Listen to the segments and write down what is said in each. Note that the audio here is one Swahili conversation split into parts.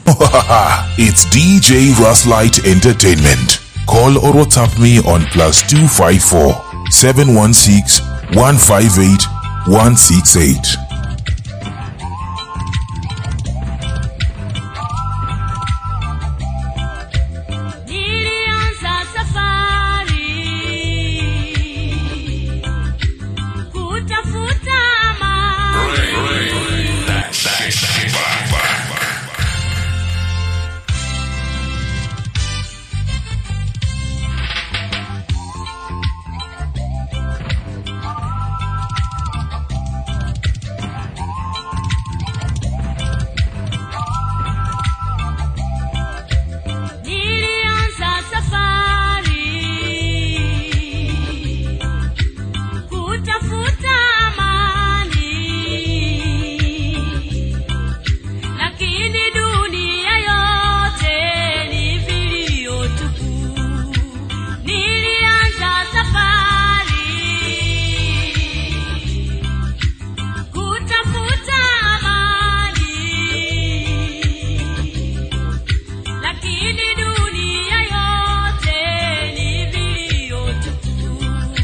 it's DJ Ruslight Entertainment. Call or WhatsApp me on plus 254 716 158 168. Nilianza safari kutafuta amani. Nilianza safari kutafuta amani, lakini dunia yote ni vilio tupu. Nilianza safari kutafuta amani lakini dunia yote ni vilio tupu.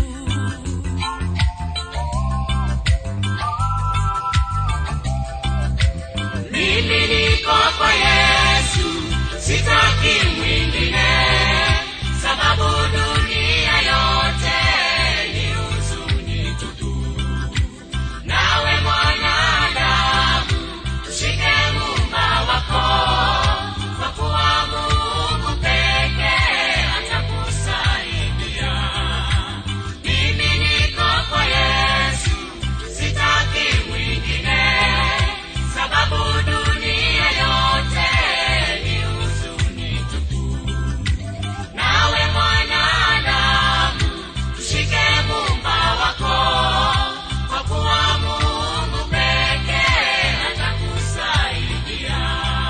Mimi niko kwa Yesu, sitaki mwingine, sababu dunia yote ni huzuni tupu. Nawe mwanadamu, shike Muumba wako, kwa kuwa Mungu pekee atakusaidia. Mimi niko kwa Yesu, sitaki mwingine, sababu dunia yote ni huzuni tupu. Nawe mwanadamu, shike Muumba wako, kwa kuwa Mungu pekee atakusaidia.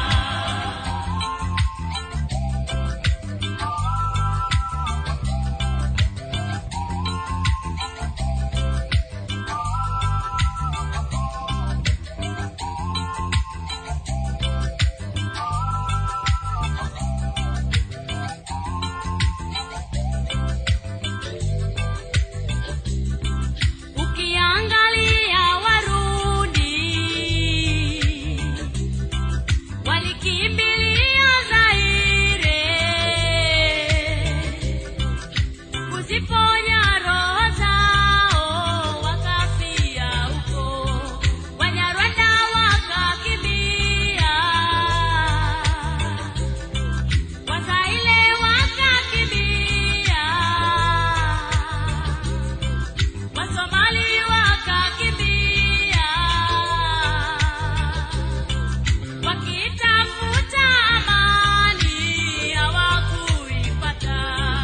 Ukiangalia Warudi walikimbilia Zaire kuziponya roho zao, wakafia huko. Wanyarwanda wakakimbia, Wazaire wakakimbia Wasomali wakakimbia wakitafuta amani hawakuipata.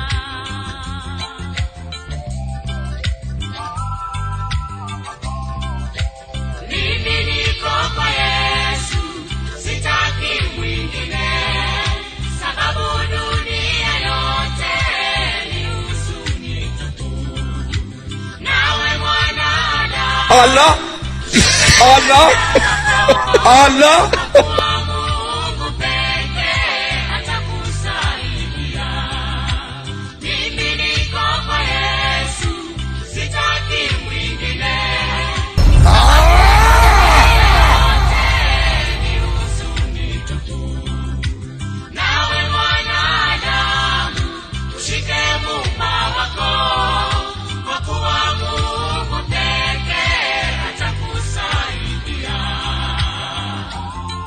Mimi niko kwa Yesu, sitaki mwingine, sababu dunia yote ni huzuni tupu. Nawe mwanadamu Allah Allah Allah wa Mungu pekee atakusaidia. Mimi niko kwa Yesu, sitaki mwingine. Ni huzuni tupu. Nawe mwanadamu, ushike Muumba wako, kwa kuwa Mungu pekee atakusaidia.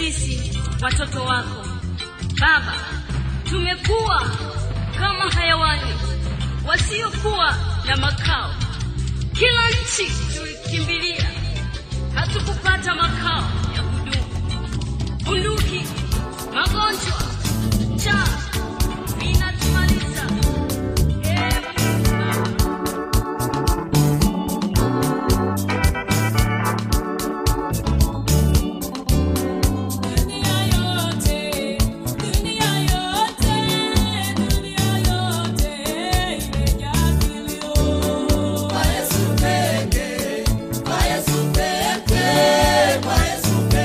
sisi watoto wako Baba, tumekuwa kama hayawani wasiokuwa na makao. Kila nchi tulikimbilia, hatukupata makao ya kudumu. Bunduki, magonjwa, njaa vinatumaliza. Ee Mungu Baba, Dunia yote, dunia yote, dunia yote imejaa kilio. Kwa Yesu pekee, kwa Yesu pekee, kwa Yesu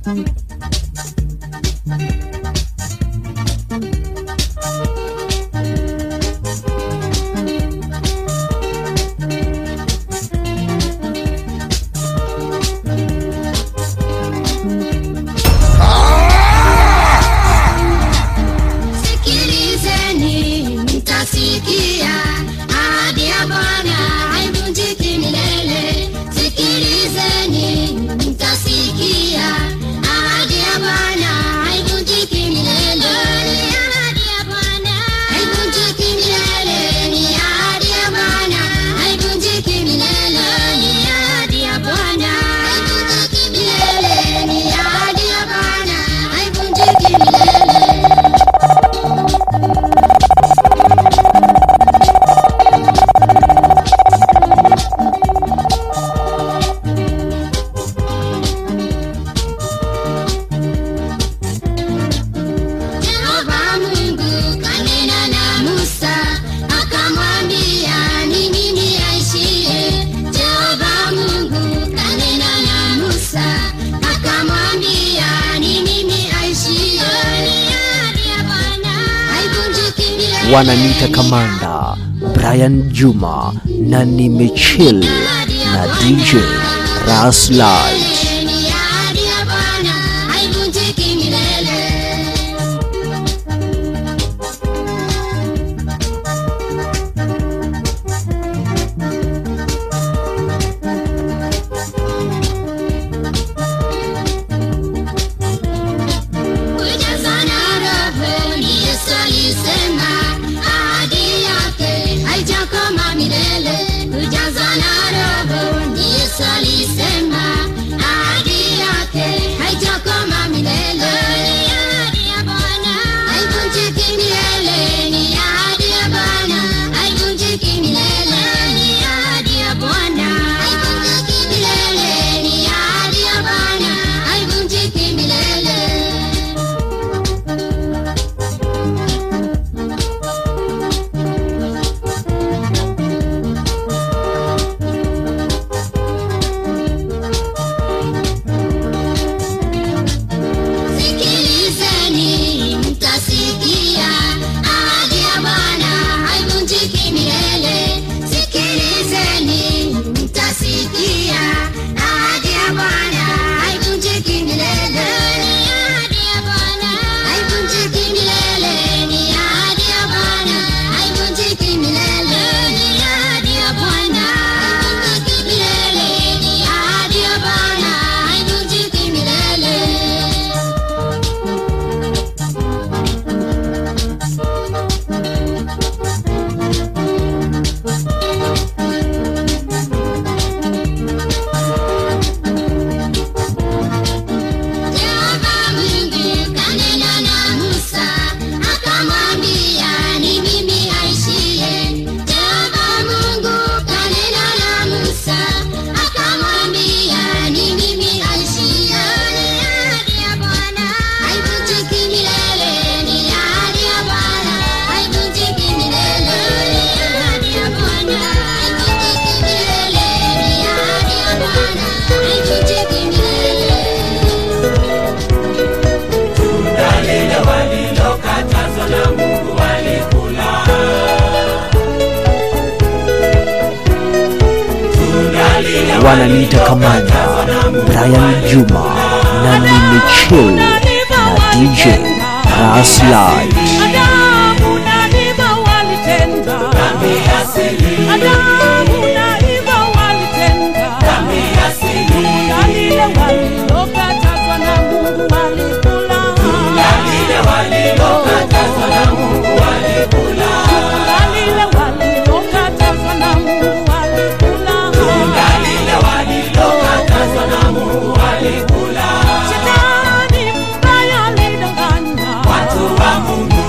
Sikilizeni, mtasikia ahadi ya Bwana haivunjiki milele. Sikilizeni, mtasikia ahadi ya Bwana haivunjiki milele. Ni ahadi ya Bwana haivunjiki milele. Ni ahadi ya Bwana haivunjiki milele. Ni ahadi ya Bwana haivunjiki milele. Ni ahadi ya Bwana haivunjiki milele. Yehova Mungu kanena na Musa akamwambia ni mimi aishie. Yehova Mungu kanena na Musa akamwambia ni mimi aishie. Ni ahadi ya Bwana haivunjiki milele. wananiita kamanda brian juma na nimechill na dj raslight Ni ahadi ya Bwana haivunjiki milele. Kujazana roho ni Yesu alisema, ahadi yake haijakoma milele. Kujazana roho ni Yesu alisema, ahadi yake haijakoma milele. Ni ahadi ya Bwana haivunjiki milele. Ni ahadi ya Bwana haivunjiki milele. Ni ahadi ya Bwana haivunjiki milele. Ni ahadi ya Bwana haivunjiki milele. Sikilizeni, mtasikia ahadi ya Bwana haivunjiki milele. Sikilizeni, mtasikia ahadi ya Bwana haivunjiki milele. Ni ahadi ya Bwana haivunjiki milele. Ni ahadi ya Bwana haivunjiki milele. Ni ahadi ya Bwana haivunjiki milele. Ni ahadi ya Bwana haivunjiki milele. Yehova Mungu kanena na Musa akamwambia ni mimi aishie. Yehova Mungu kanena na Musa akamwambia ni mimi aishie. Ni ahadi ya Bwana haivunjiki milele. Ni ahadi ya Bwana haivunjiki milele. Ni ahadi ya Bwana haivunjiki milele. Ni ahadi ya Bwana haivunjiki milele. wananiita kamanda brian juma na nimechill na dj raslight Adamu na Eva walitenda dhambi asili. Adamu na Eva walitenda dhambi asili. Tunda lile walilokatazwa na Mungu walikula. Tunda lile walilokatazwa na Mungu walikula. Tunda lile walilokatazwa na Mungu walikula. Tunda lile walilokatazwa na Mungu walikula. Shetani mbaya alidanganya watu wa Mungu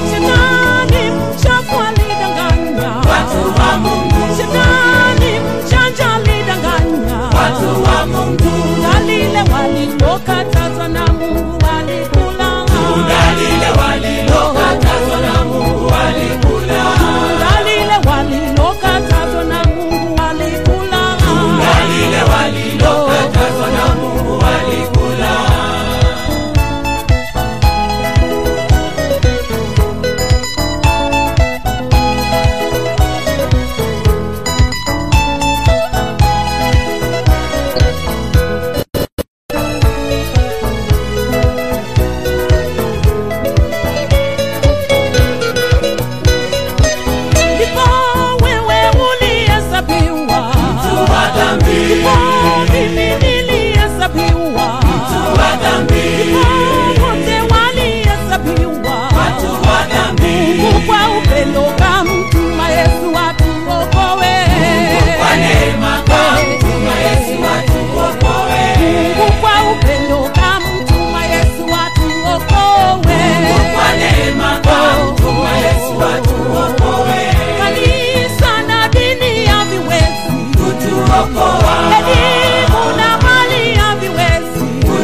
elimu na mali haviwezi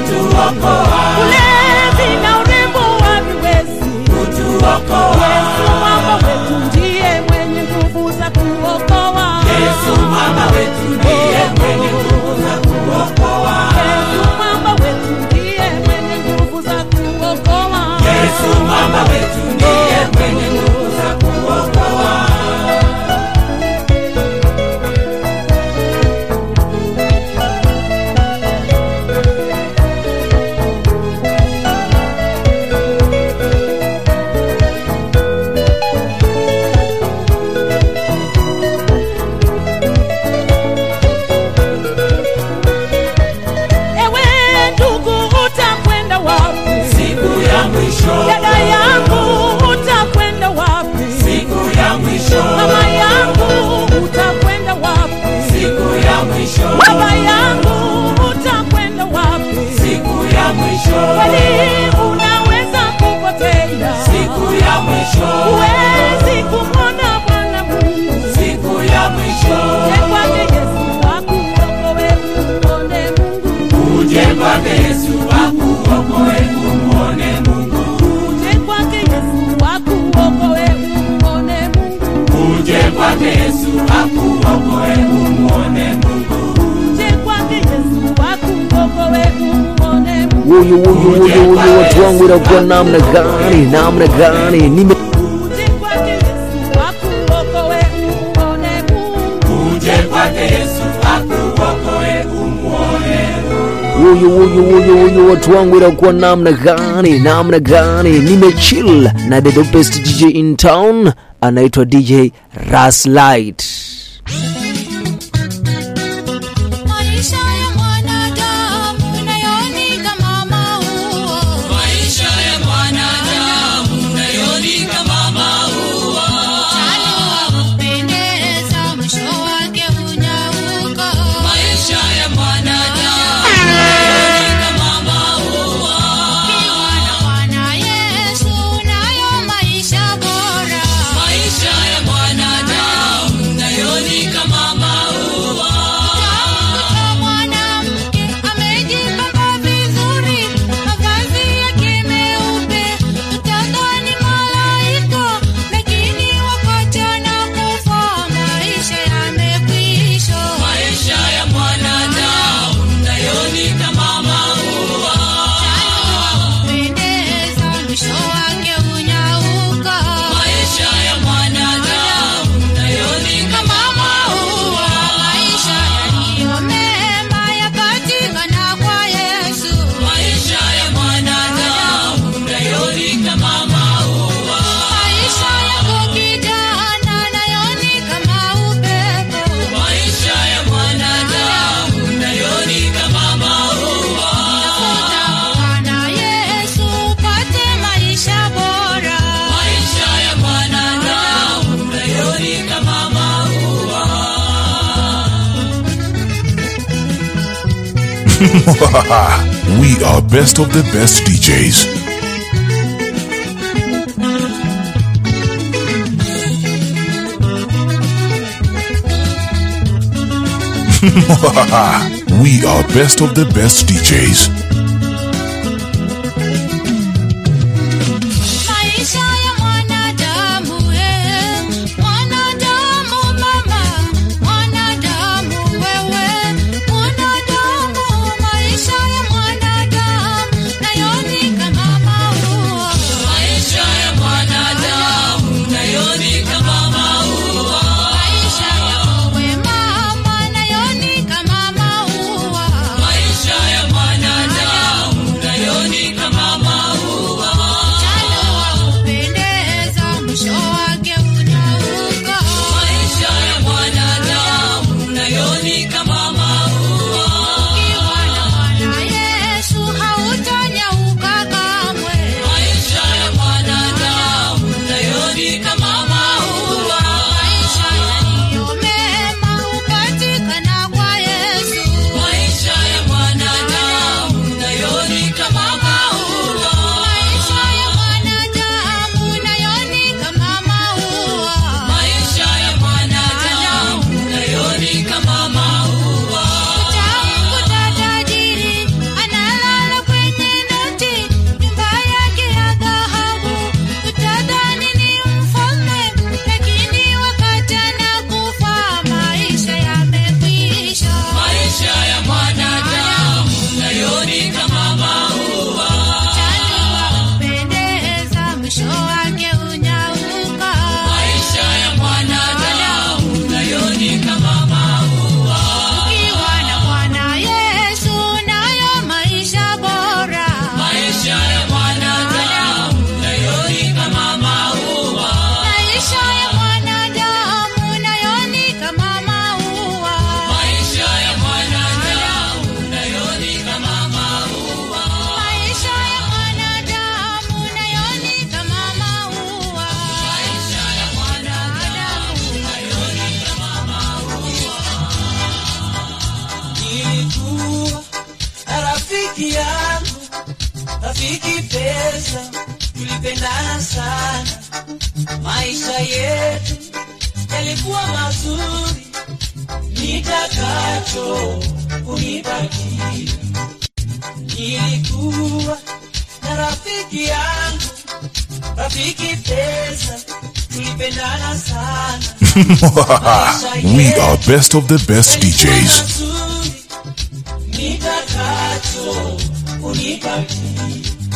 ulevi na urembo haviwezi yesu mwamba wetu ndiye mwenye nguvu za kuokoa yesu mwamba wetu ndiye mwenye nguvu za kuokoa yesu mwamba wetu ndiye mwenye nguvu za kuokoa yesu mwamba wetu ndiye mwenye nguvu za kuokoa ewe ndugu utakwenda wapi siku ya mwisho dada yangu utakwenda wapi siku ya mwisho mama yangu utakwenda wapi siku ya mwisho baba yangu utakwenda wapi siku ya mwisho kweli unaweza kupotea siku ya mwisho huwezi kumwona bwana mungu siku ya mwisho je kwake yesu akuokowe umwone mungu uje kwake yesu akuokoe umwone mungu uje kwake yesu akuokoe umwone mungu uje kwake yesu akuokoe umwone mungu uje kwake yesu akuokoe umwone mungu Wuyu wuyu wuyu wuyu, watu wangu inakuwa namna gani, namna gani? Nime uje kwake yesu akuokoe umwone mungu uje kwake yesu akuokoe umwone wuyu wuyu wuyu wuyu, watu wangu inakuwa namna gani, namna gani? Nimechill na the dopest DJ in town, anaitwa DJ Raslight. Maisha ya mwanadamu nayo ni kama maua. Maisha ya mwanadamu nayoni kama maua. Chanua hupendeza, mwisho wake hunyauka. Maisha ya mwanadamu nayoni kama maua. Ukiwa na Bwana Yesu, nayo maisha bora. Maisha ya mwanadamu nayoni kama maua. Utamkuta mwanamke amejipamba vizuri, mavazi yake meupe, utadhani malaika, lakini wakati anakufa maisha yamekwisha. Maisha ya mwanadamu nayoni kama maua. Pendeza, mwisho wake hunyauka. Maisha ya mwanadamu nayoni kama maua. Maisha yaliyo mema yapatikana kwa Yesu. Maisha ya mwanadamu nayoni kama maua. Maisha yako kijana nayo ni kama upepo. Maisha ya mwanadamu nayoni kama maua. Tafuta Bwana Yesu upate maisha bora. Maisha ya mwanadamu nayoni kama maua. we are best of the best DJs. we are best of the best DJs. Maisha ya mwanadamu eh, mwanadamu mama, mwanadamu wewe, mwanadamu, maisha ya mwanadamu nayo ni kama maua. Maisha ya mwanadamu nayoni kama maua. Maisha yako we mama nayo ni kama maua. Maisha ya mwanadamu rafiki pesa tulipendana sana maisha yetu yalikuwa mazuri nitakacho unipatia nilikuwa na rafiki yangu rafiki pesa tulipendana sana we are best of the best DJs. nitakacho unipatia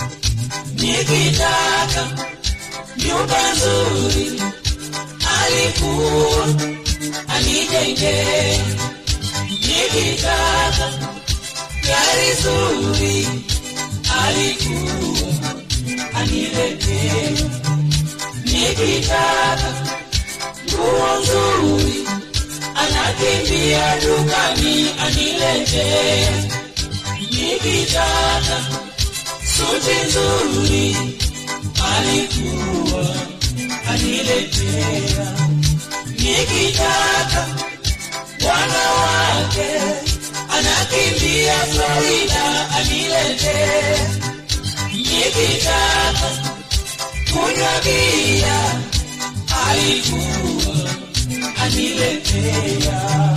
nikitaka nyumba nzuri alikuwa anijengea nikitaka gari zuri alikuwa aniletee nikitaka nguo nzuri anakimbia dukani aniletee nikitaka suti nzuri alikuwa aniletea nikitaka wanawake anakimbia Florida aniletee nikitaka kunywa bia alikuwa aniletea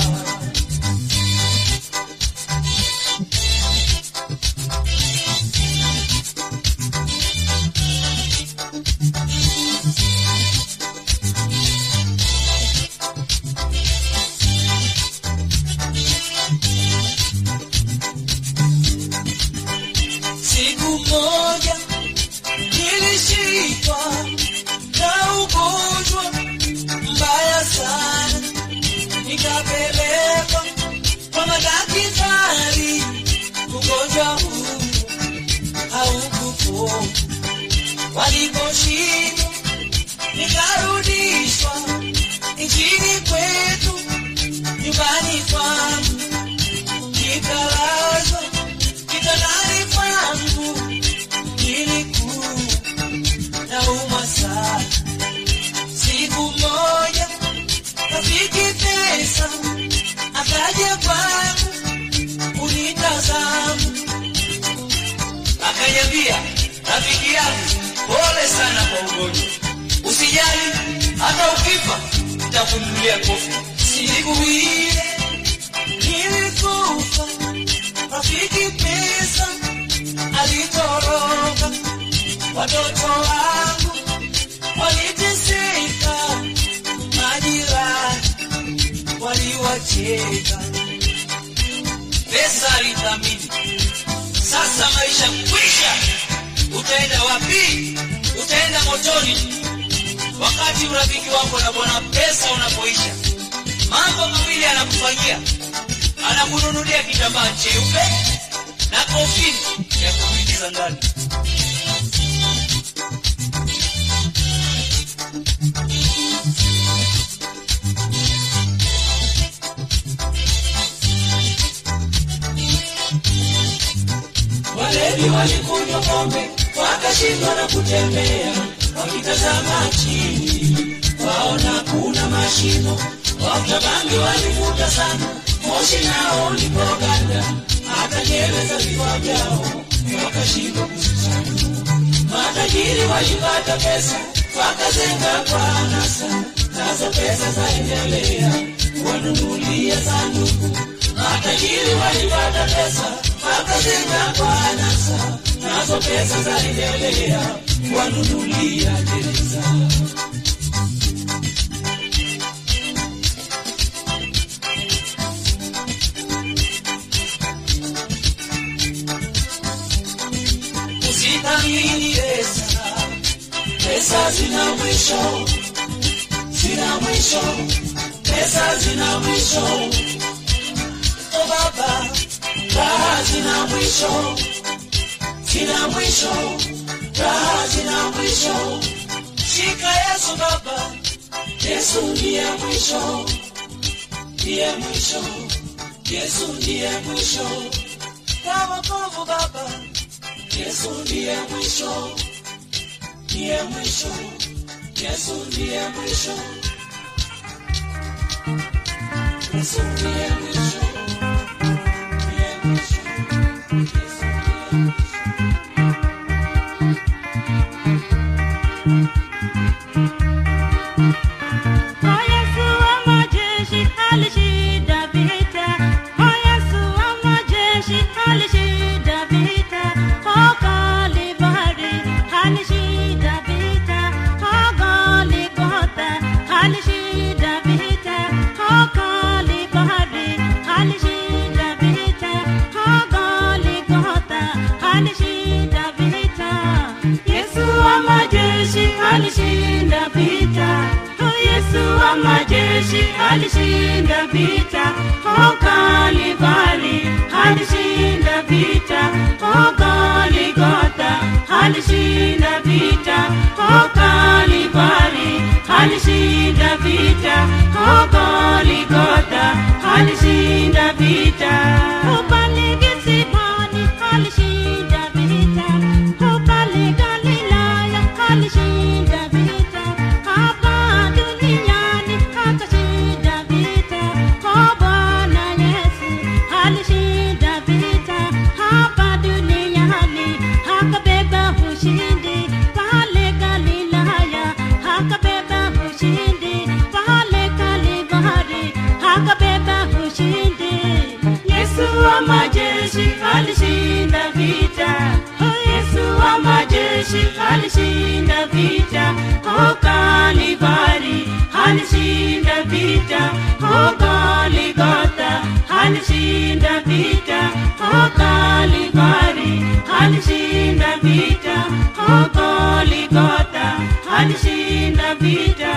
siku moja nilishikwa na ugonjwa mbaya sana nikapelekwa kwa madaktari ugonjwa huu haukupona waliposhindwa nikarudishwa nchini kwetu nyumbani kwangu nikalazwa kitandani kwangu nilikuwa naumwa sana siku moja rafiki pesa akaja kwangu kunitazama akaniambia rafiki yangu pole sana kwa ugonjwa usijali hata ukifa nitakununulia kofi siku ile nilikufa rafiki pesa alitoroka watoto wangu waliteseka majirani waliwacheka pesa alithamini sasa maisha kwisha utaenda wapi utaenda motoni wakati urafiki wako na bwana pesa unapoisha mambo mawili anakufanyia anakununulia kitambaa cheupe na kofini ya kuingiza ndani walevi walikunywa pombe wakashindwa na kutembea wakitazama chini waona kuna mashimo wakabangi walivuta sana moshi nao ulipoganda hata nywele za vichwa vyao wakashindwa kuzichana matajiri walipata pesa wakazenga kwa anasa nazo pesa zaendelea wanunulia sanduku matajiri walipata pesa wakazenga kwa anasa nazo pesa zaendelea wanunulia gereza usithamini pesa pesa zina mwisho zina mwisho pesa zina mwisho o baba raha zina mwisho zina mwisho raha zina mwisho shika yesu baba yesu ndiye mwisho ndiye mwisho yesu ndiye mwisho kwa wokovu baba yesu ndiye mwisho ndiye mwisho yesu ndiye mwisho yesu ndiye mwisho ndiye mwisho yesu ndiye mwisho alishinda vita. Oh, Yesu wa majeshi alishinda vita. Oh, Kalvari alishinda vita. Oh, Goligota alishinda vita. Oh, Kalvari alishinda vita. Oh, Goligota alishinda vita. Oh, pale Getsemani alishinda vita. Oh, pale Galilaya alishinda vita. Hapa duniani akashinda vita. Oh, Bwana Yesu alishinda vita. Hapa duniani akabeba ushindi. Pale Galilaya akabeba ushindi. Pale Kalvari akabeba ushindi. Yesu wa majeshi alishinda vita. Oh, Yesu wa majeshi alishinda vita. Oh, Kalvari alishinda vita. Oh, Goligota alishinda vita. Oh, Kalvari alishinda vita. Oh, Goligota alishinda vita.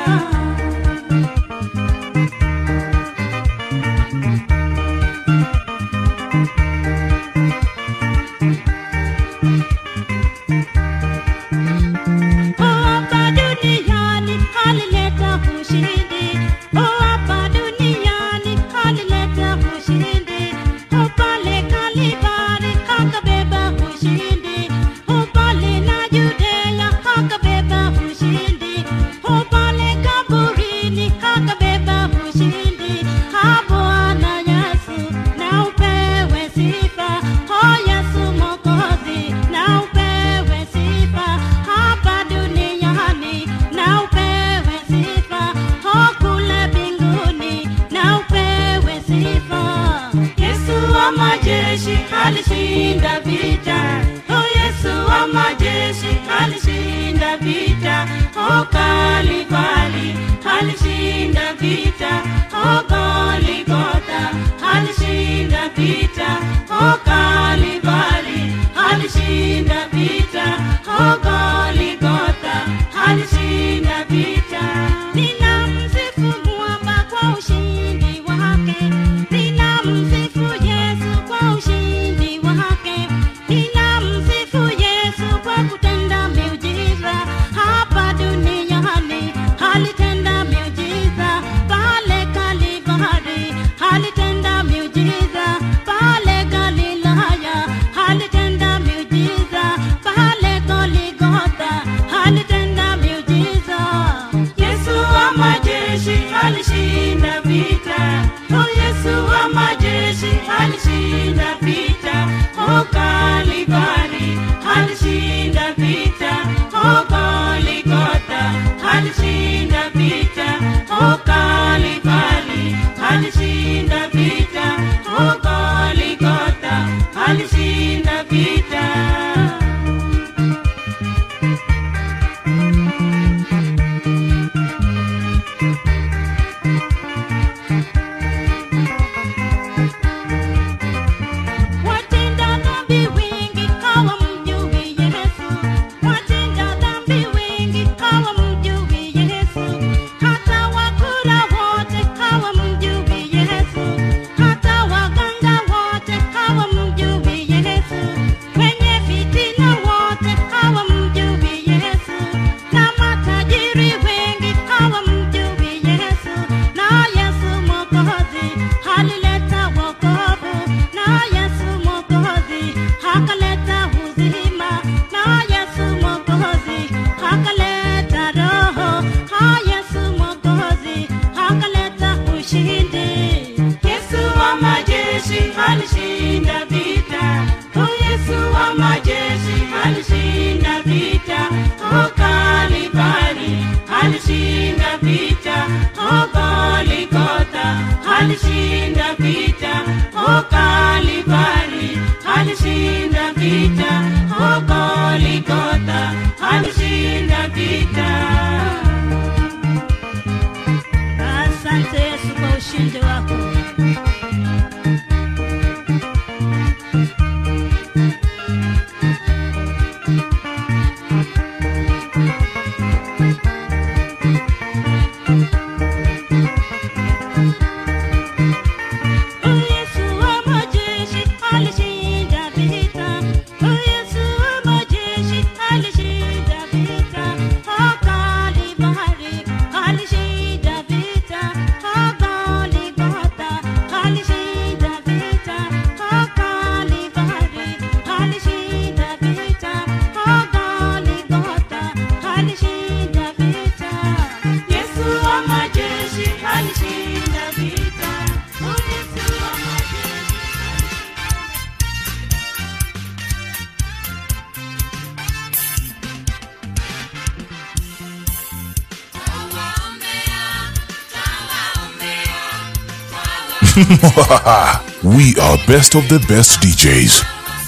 hapa duniani alileta ushindi. Oh, hapa duniani alileta ushindi. Oh, pale Kalvari akabeba ushindi. Oh, pale na Judea akabeba ushindi. Oh, pale kaburini akabeba ushindi. Ah, Bwana Yesu na upewe sifa. Oh, Yesu Mwokozi na upewe sifa hapa duniani na upewe sifa oh, kule mbinguni na upewe sifa. Yesu wa majeshi alishinda vita. Oh, Yesu wa majeshi alishinda vita. Oh, Kalvari alishinda vita. Oh, Goligota alishinda vita. Oh, Kalvari alishinda vita. Oh, Goligota alishinda vita. Ninamsifu mwamba kwa ushindi wake. Ninamsifu Yesu kwa ushindi wake. Ninamsifu Yesu kwa kutenda miujiza hapa duniani. Alitenda miujiza pale Kalvari, alitenda miujiza pale Galilaya, alitenda miujiza pale Goligota, alitenda miujiza. Yesu wa majeshi alishinda vita. Oh, Yesu wa majeshi alishinda vita. Oh, Kalvari alishinda vita. Oh, Goligota alishinda vita. Oh, Kalvari alishinda vita. Oh, Goligota alishinda vita. Watenda dhambi wengi hawamjui Yesu. Watenda dhambi wengi hawamjui Yesu. Hata wakula wote hawamjui Yesu. Hata waganga wote hawamjui Yesu. Wenye fitina wote hawamjui Yesu. Na matajiri wengi hawamjui Yesu. Na Yesu Mwokozi alileta wokovu. Na Yesu Mwokozi akaleta uzima. Na Yesu Mwokozi akaleta roho. Ha, Yesu Mwokozi akaleta ushindi. Yesu wa majeshi alishinda vita. Oh, Yesu wa majeshi alishinda vita. Oh, Kalvari alishinda vita. Oh, Goligota alishinda vita. Oh, Kalvari alishinda vita. Oh, Goligota alishinda vita. Asante Yesu kwa ushindi wako. we are best of the best DJs.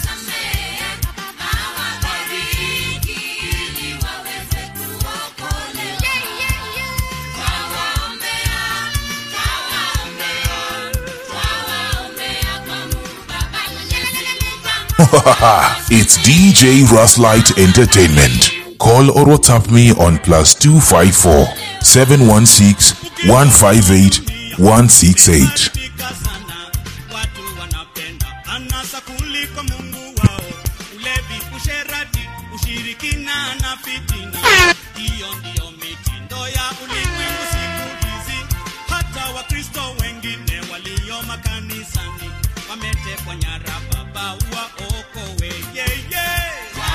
it's DJ Ruslight Entertainment. Call or WhatsApp me on plus 254 716 158 168. Pika sana watu wanapenda anasa kuliko Mungu wao, ulevi, usherati, ushirikina na fitina. Hiyo ndiyo mitindo ya ulimwengu siku hizi. Hata Wakristo wengine walio makanisani wametekwa nyara, Baba waokowe. Yeah, yeah.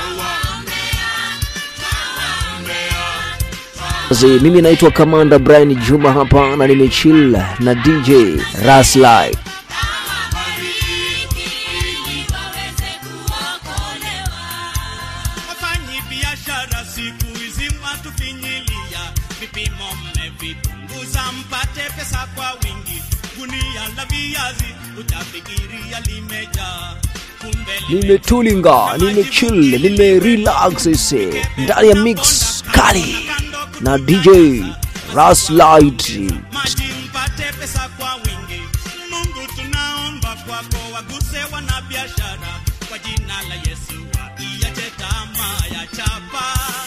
Basi mimi naitwa Kamanda Brian Juma hapa na nimechill na DJ Raslai. Wafanyi biashara siku hizi mwatufinyilia, vipimo mmevipunguza mpate pesa kwa wingi. Gunia la viazi utafikiria limejaa, kumbe Nimetulinga, nimechill, nimerelax ise ndani ya mix kali na DJ Raslight. maji mpate pesa kwa wingi. Mungu tunaomba kwako, waguse wana biashara kwa jina la Yesu, waiache tamaa ya chapa.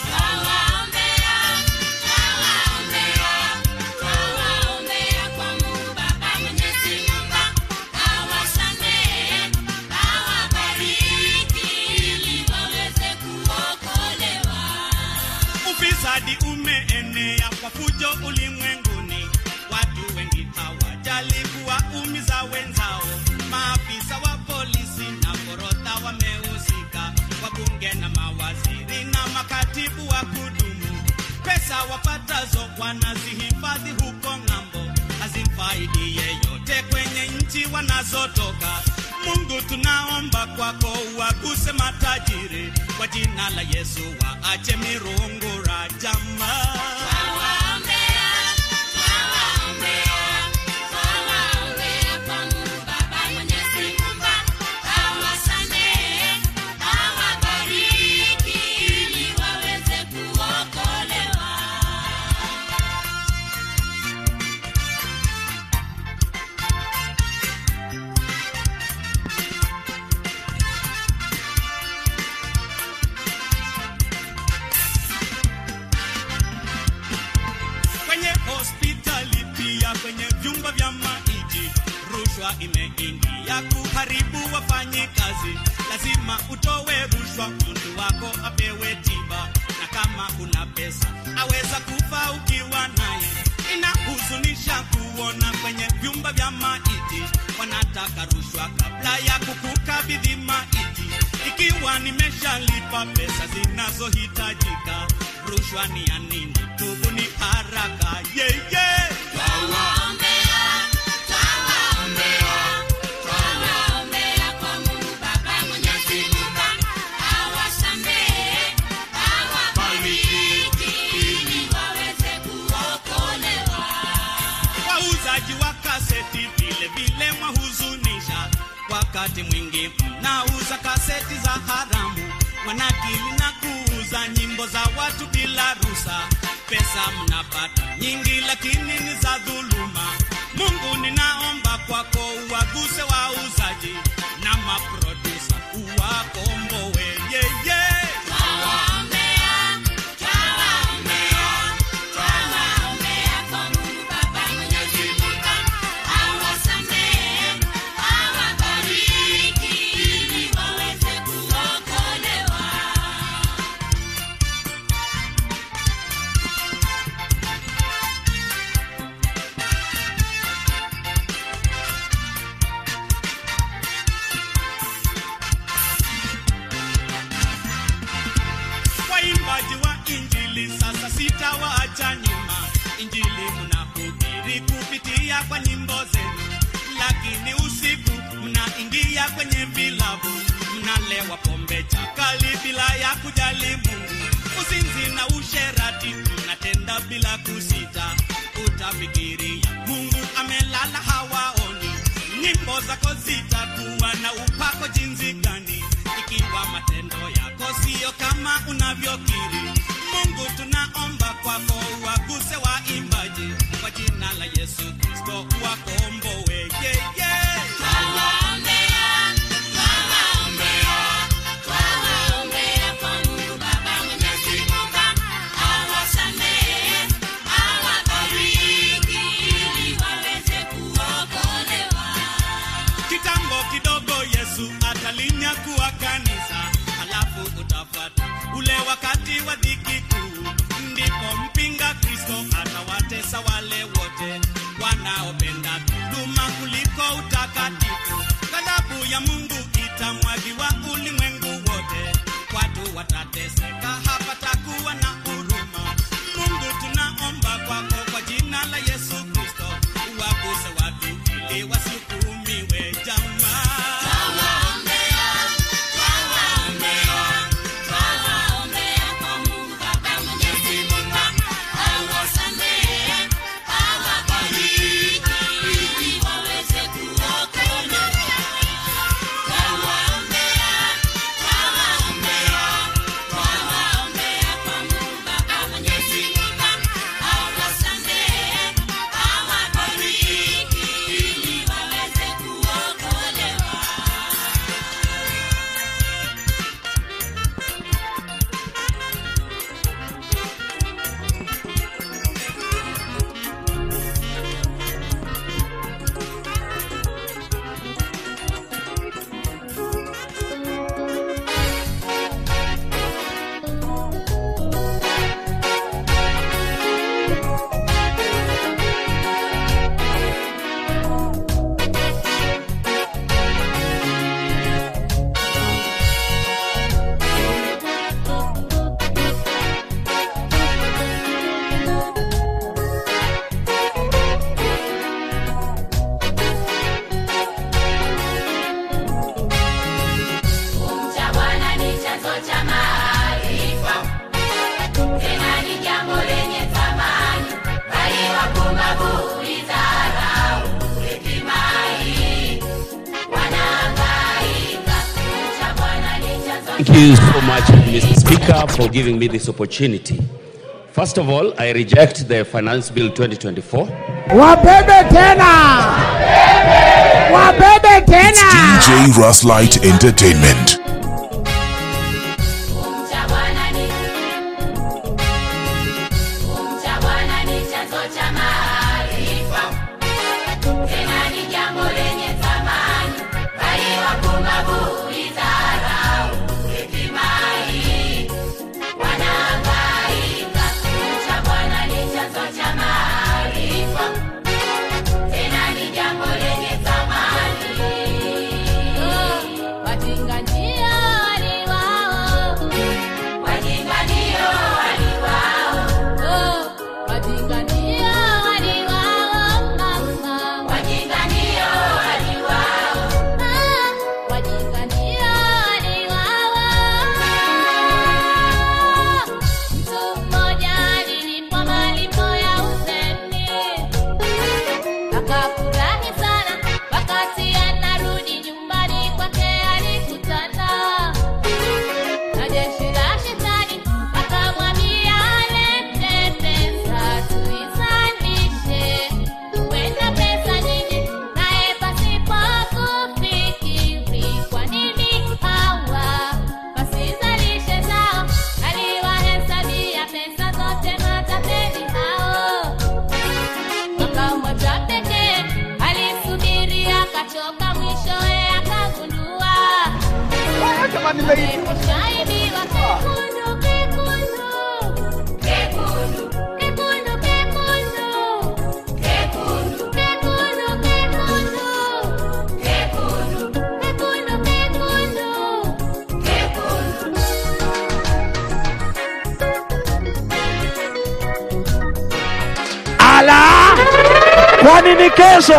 Ufisadi umeenea kwa fujo ulimwenguni, watu wengi hawajali kuwaumiza wenzao. Maafisa wa polisi na forodha wamehusika, wabunge na mawaziri na makatibu wa kudumu. Pesa wapatazo wanazihifadhi huko ng'ambo, hazimfaidi yeyote kwenye nchi wanazotoka. Mungu tunaomba kwako uwaguse matajiri kwa jina la Yesu, waache mirungu rajama. kwenye hospitali pia kwenye vyumba vya maiti rushwa imeingia kuharibu wafanyikazi lazima utowe rushwa mtu wako apewe tiba na kama kuna pesa aweza kufa ukiwa naye inahuzunisha kuona kwenye vyumba vya maiti wanataka rushwa kabla ya kukukabidhi maiti ikiwa nimeshalipa pesa zinazohitajika rushwa ni ya nini tubu ni haraka yeah, yeah. wauzaji wa kaseti vile vile mwahuzunisha wakati mwingi mnauza kaseti za haramu wanakili na kuuza nyimbo za watu bila rusa pesa mnapata nyingi lakini ni za dhuluma mungu ninaomba kwako uwaguse wauzaji na maprodusa uwakombowe yeye yeah, yeah. waimbaji wa injili sasa sitawaacha nyuma injili mnahubiri kupitia kwa nyimbo zenu lakini usiku mnaingia kwenye vilabu mnalewa pombe chakali bila ya kujali mungu uzinzi na usherati mnatenda bila kusita utafikiria mungu amelala hawaoni nyimbo zako zitakuwa na upako jinsi gani ikiwa matendo yako siyo kama unavyokiri mungu tunaomba kwako waguse waimbaji kwa jina la yesu kristo wakombowe yeah, yeah. kitambo kidogo yesu atalinyakuwa kanisa halafu utafata ule wakati wa dhiki kuu ndipo mpinga kristo atawatesa wale wote wanaopenda dhuluma kuliko utakatifu ghadhabu ya mungu itamwagiwa ulimwengu wote watu watateseka hapatakuwa na huruma mungu tunaomba kwako kwa jina la yesu kristo uwaguse watu ili wasukumiwe jamaa Kumcha Bwana ni chanzo cha maarifa, tena ni jambo lenye thamani, bali wapumbavu huidharau hekima hii, wanahangaika. Kumcha Bwana ni chanzo Thank you so much, Mr. Speaker, for giving me this opportunity. First of all, I reject the Finance Bill 2024. wabebe tena wabebe tena DJ Ruslight Entertainment. Kumcha Bwana ni Kumcha Bwana ni chanzo cha maarifa, tena ni jambo lenye thamani, bali wapumbavu huidharau hekima hii, wanahangaika. Kumcha Bwana ni chanzo cha maarifa, tena ni jambo lenye thamani. Wajinga ndio waliwao Wajinga ndio waliwao. Wajinga ndio waliwao, mama. Wajinga ndio waliwao. Wajinga ndio waliwao. Mtu mmoja alilipwa malipo ya uzeni. Akafurahi sana wakati anarudi nyumbani kwake alikutana na jeshi la shetani akamwambia alete pesa tuizalishe huenda pesa nyingi naye pasipo kufikiri kwa nini hawa wasizalishe zao aliwahesabia pesa zote matapeli hao mwaka mmoja pekee alisubiri akachoka mwishowe akagundua Shaibiwa kekundu, kekundu. Kekundu, kekundu, kekundu. Kekundu, kekundu, kekundu. Kekundu, kekundu, kekundu. Kekundu. ala kwani ni kesho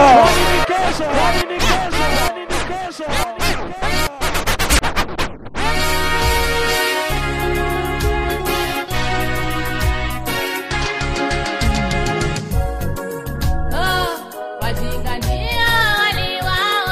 Oh, wajinga ndio waliwao.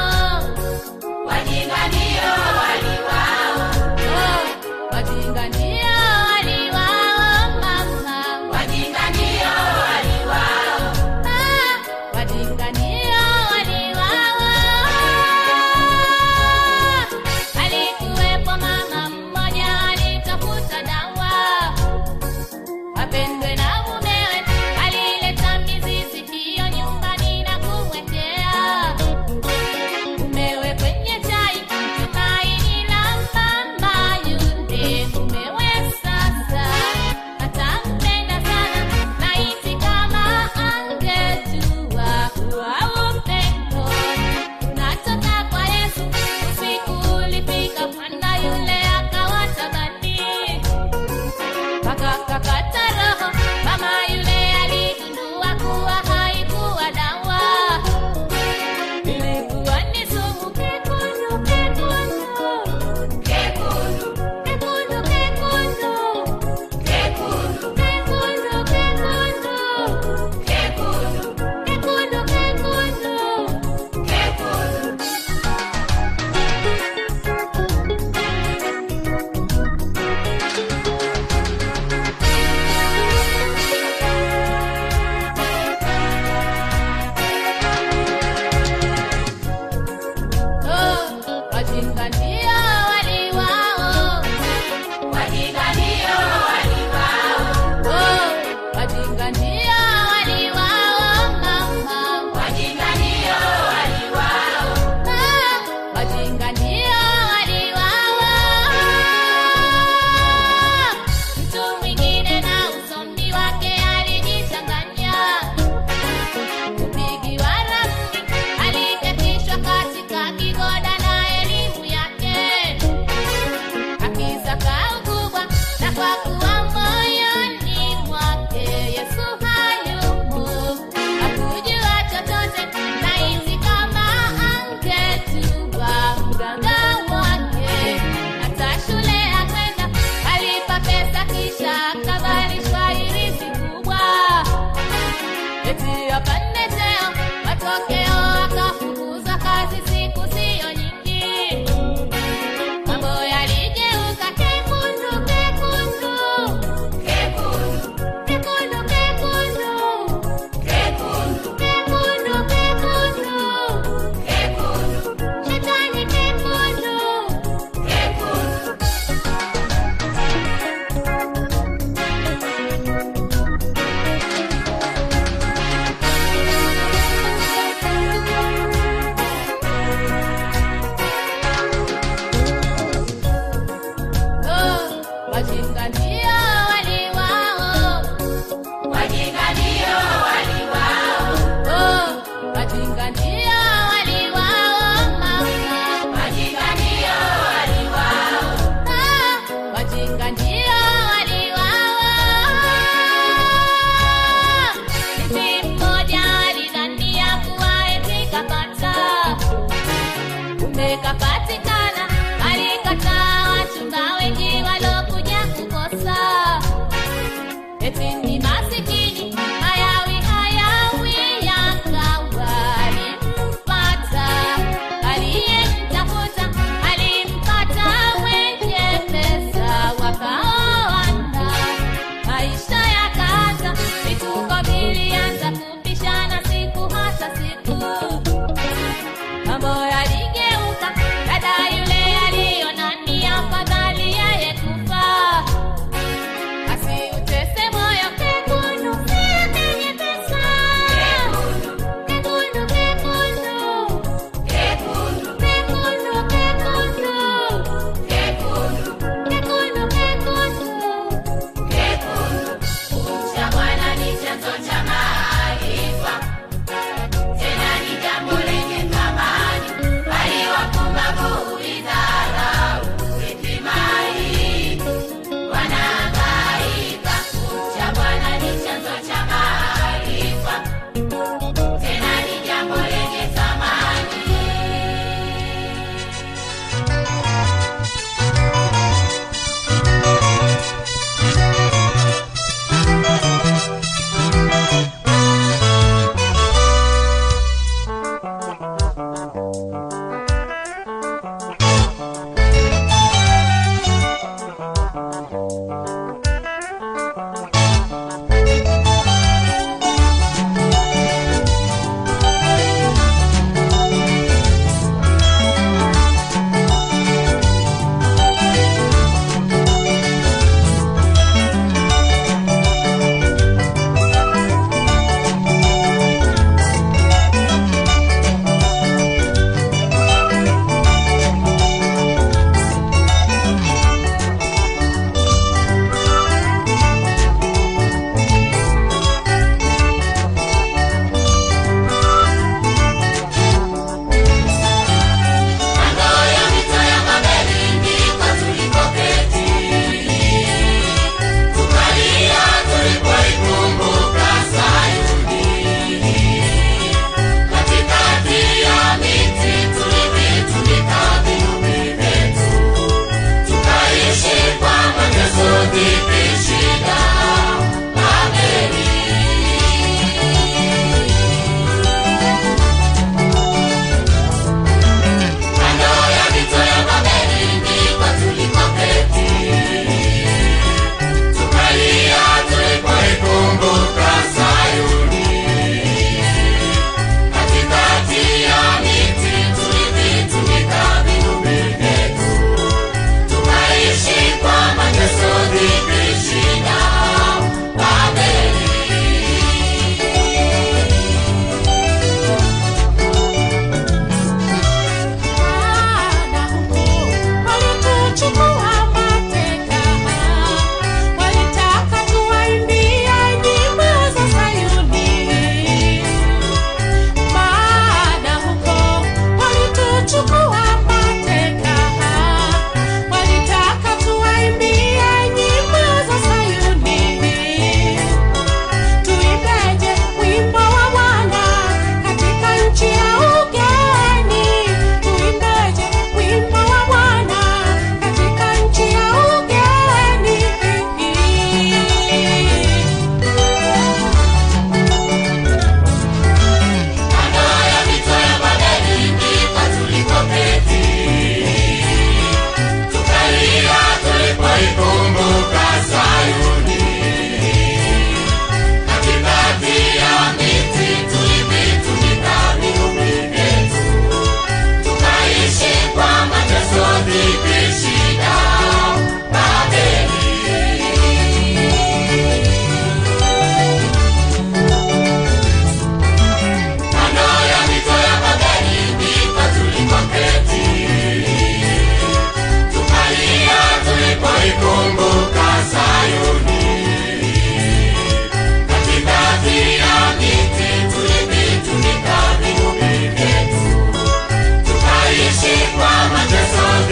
wajinga ndio waliwao wajinga ndio waliwao oh wajinga ndio waliwao mama wajinga ndio waliwao ah wajinga ndio waliwao mtu mwingine na usomi wake alijichanganya kupigiwa ramli aliketishwa katika kigoda na elimu yake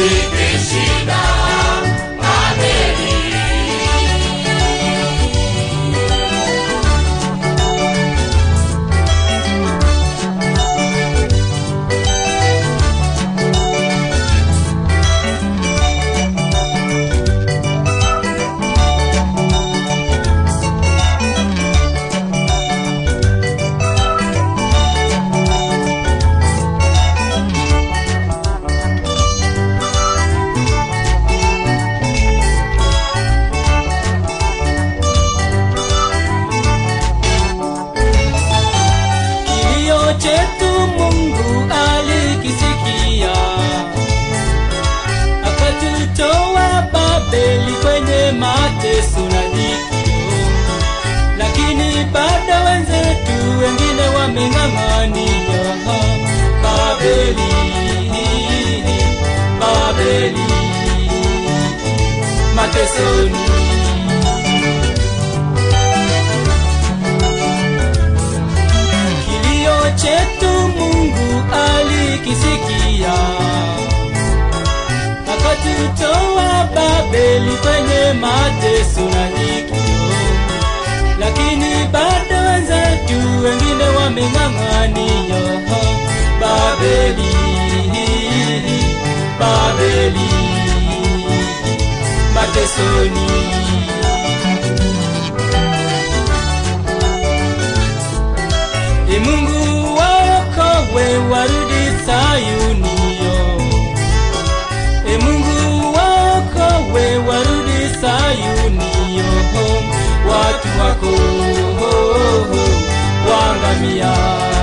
nikishinda Babeli. kilio chetu Mungu alikisikia, akatutoa Babeli kwenye mateso na dhikio, lakini bado wenzetu wengine wameng'ang'ania Babeli, Babeli matesoni kilio chetu Mungu alikisikia, akatutoa Babeli kwenye mateso na dhikio, lakini bado wenzetu wengine wameng'ang'ania Babeli, Babeli matesoni. Ee Mungu waokowe warudi Sayuni yo. Ee Mungu waokowe warudi Sayuni yo. Watu wako wangamia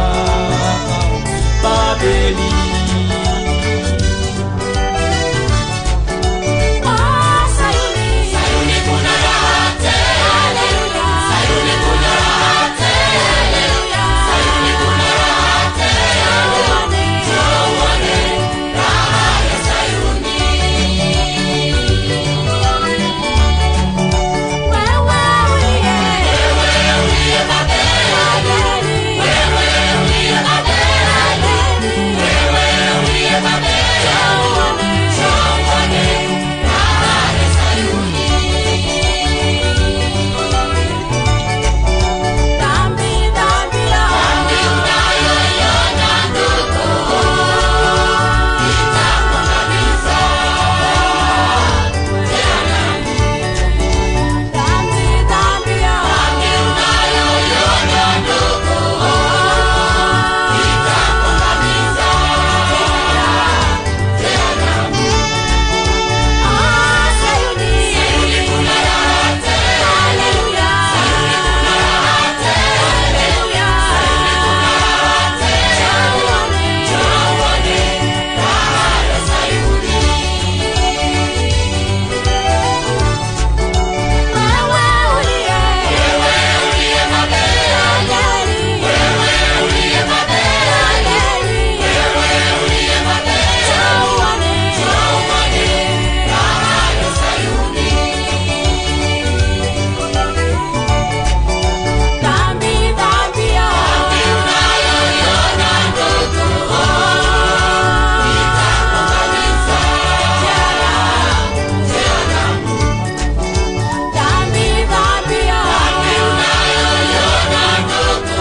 Babeli. Sayuni kuna raha tele, haleluya. Sayuni kuna raha tele, haleluya. Sayuni kuna raha tele, haleluya. Njoo uone raha ya Sayuni. Wewe uliye, wewe uliye Babeli, wewe uliye Babeli, wewe uliye Babeli, njoo uone, njoo uone raha ya Sayuni. Dhambi, dhambi ya dhambi unayoiona ndugu, itakuangamiza jehanamu. Dhambi, dhambi ya dhambi unayoiona ndugu, itakuangamiza jehanamu. Ah, Sayuni, Sayuni kuna raha tele, haleluya. Sayuni kuna raha tele, haleluya. Sayuni kuna raha tele, njoo uone, njoo uone raha ya Sayuni. Wewe uliye, wewe uliye Babeli, wewe uliye Babeli, wewe uliye Babeli, njoo uone, njoo uone raha ya Sayuni. Dhambi, dhambi ya dhambi unayoiona ndugu, itakuangamiza jehanamu, jehanamu. Dhambi, dhambi ya dhambi unayoiona ndugu,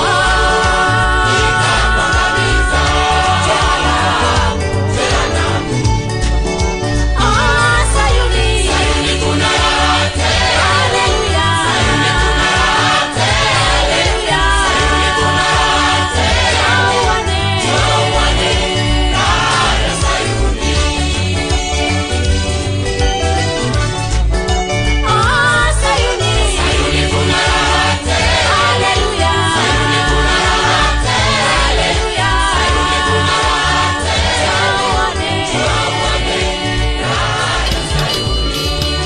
itakuangamiza jehanamu, jehanamu. Ah, Sayuni, Sayuni kuna raha tele, haleluya. Sayuni kuna raha tele, haleluya. Sayuni kuna raha tele, njoo uone, njoo uone raha ya Sayuni. Ah, Sayuni, Sayuni kuna raha tele, haleluya. Sayuni kuna raha tele, haleluya. Sayuni kuna raha tele, njoo uone, njoo uone raha ya Sayuni.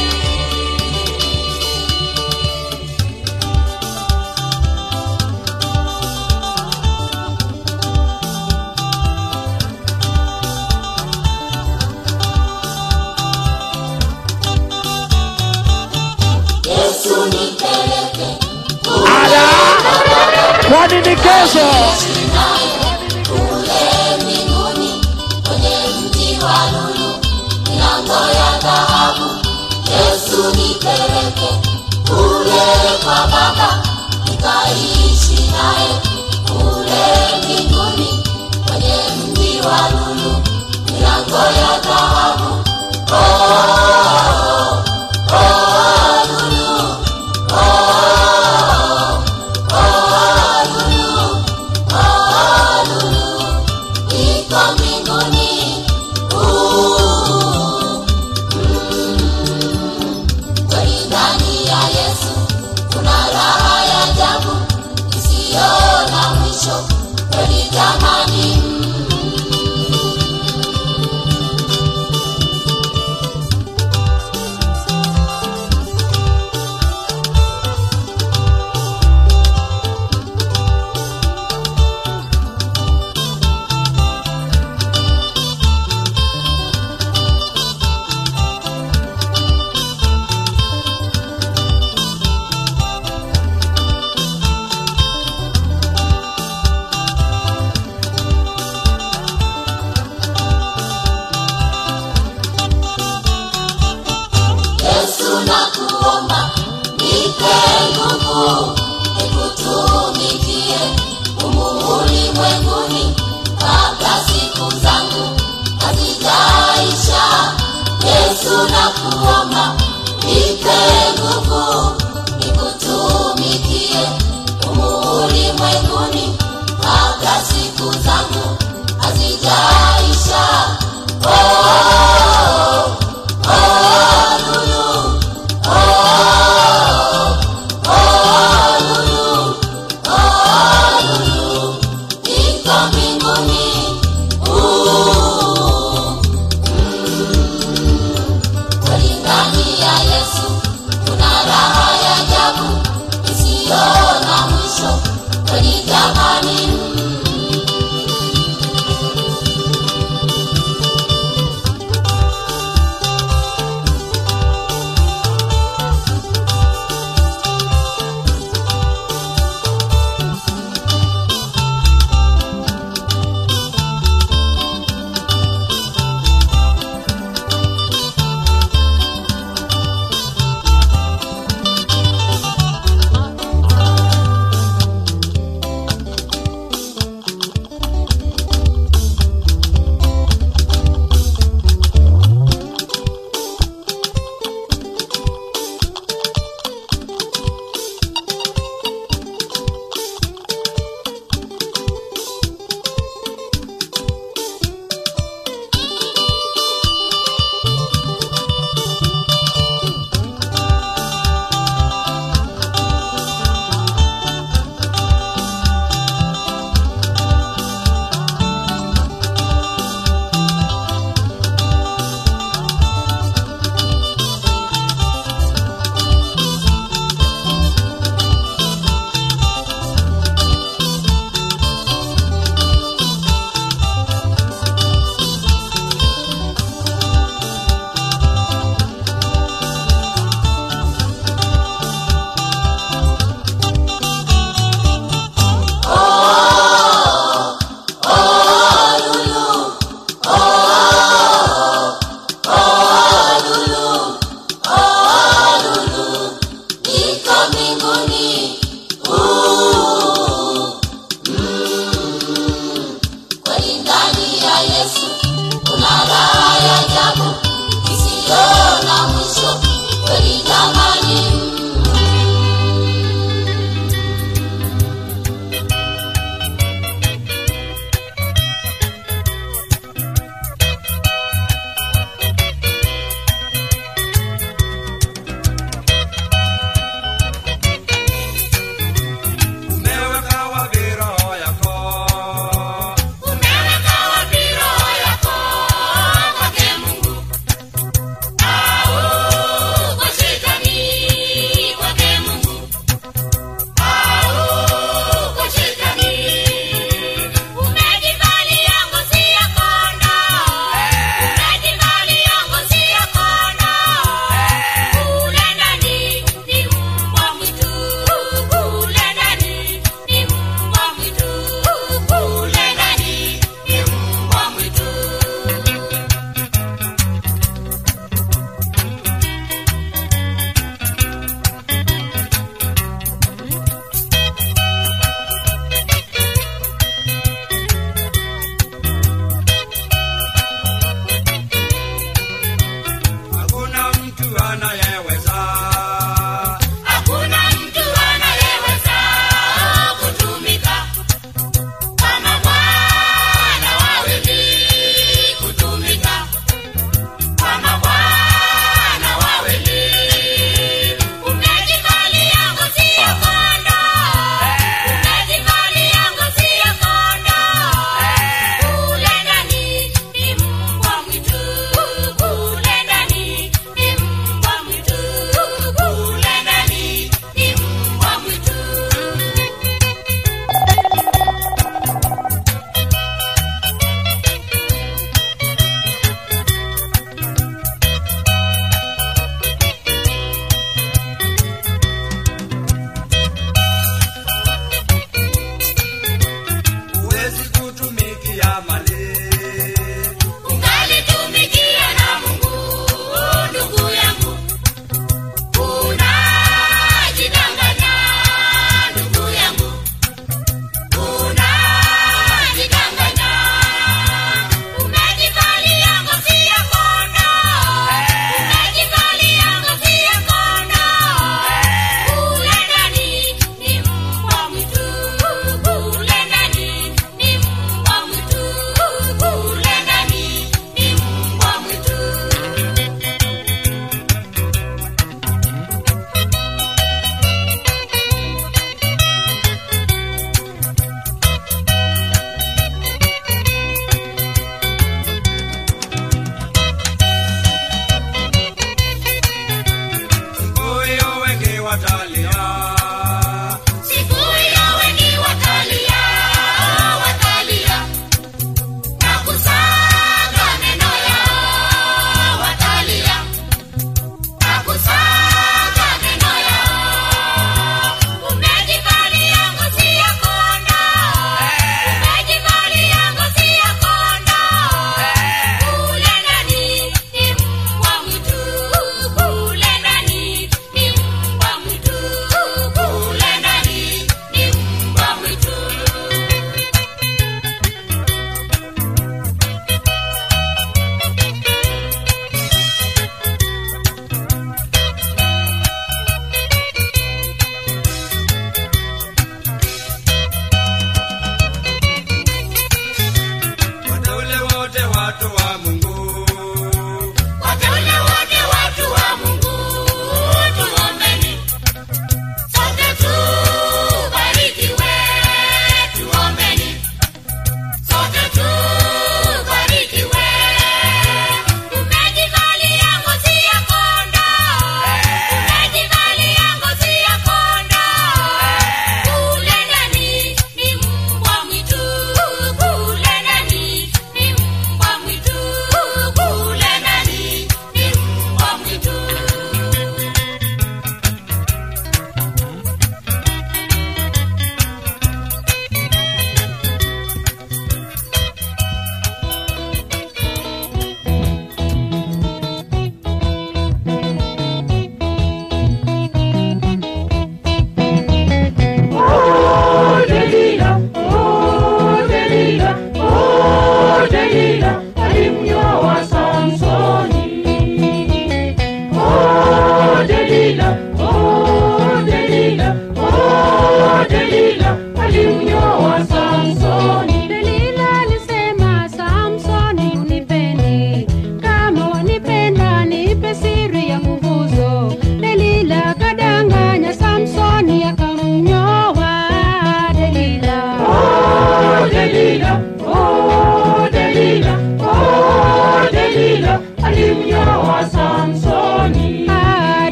kwani ni kesho kule mbinguni kwenye mji wa lulu Yesu nipeleke kule kwa Baba, nikaishi naye kule mbinguni, kwenye mji wa lulu, milango ya dhahabu. Oh, oh, lulu, oh, oh, lulu, oh, lulu, iko mbinguni. Uh, kweli ndani ya Yesu kuna raha ya ajabu isiyo na mwisho, kweli jamani.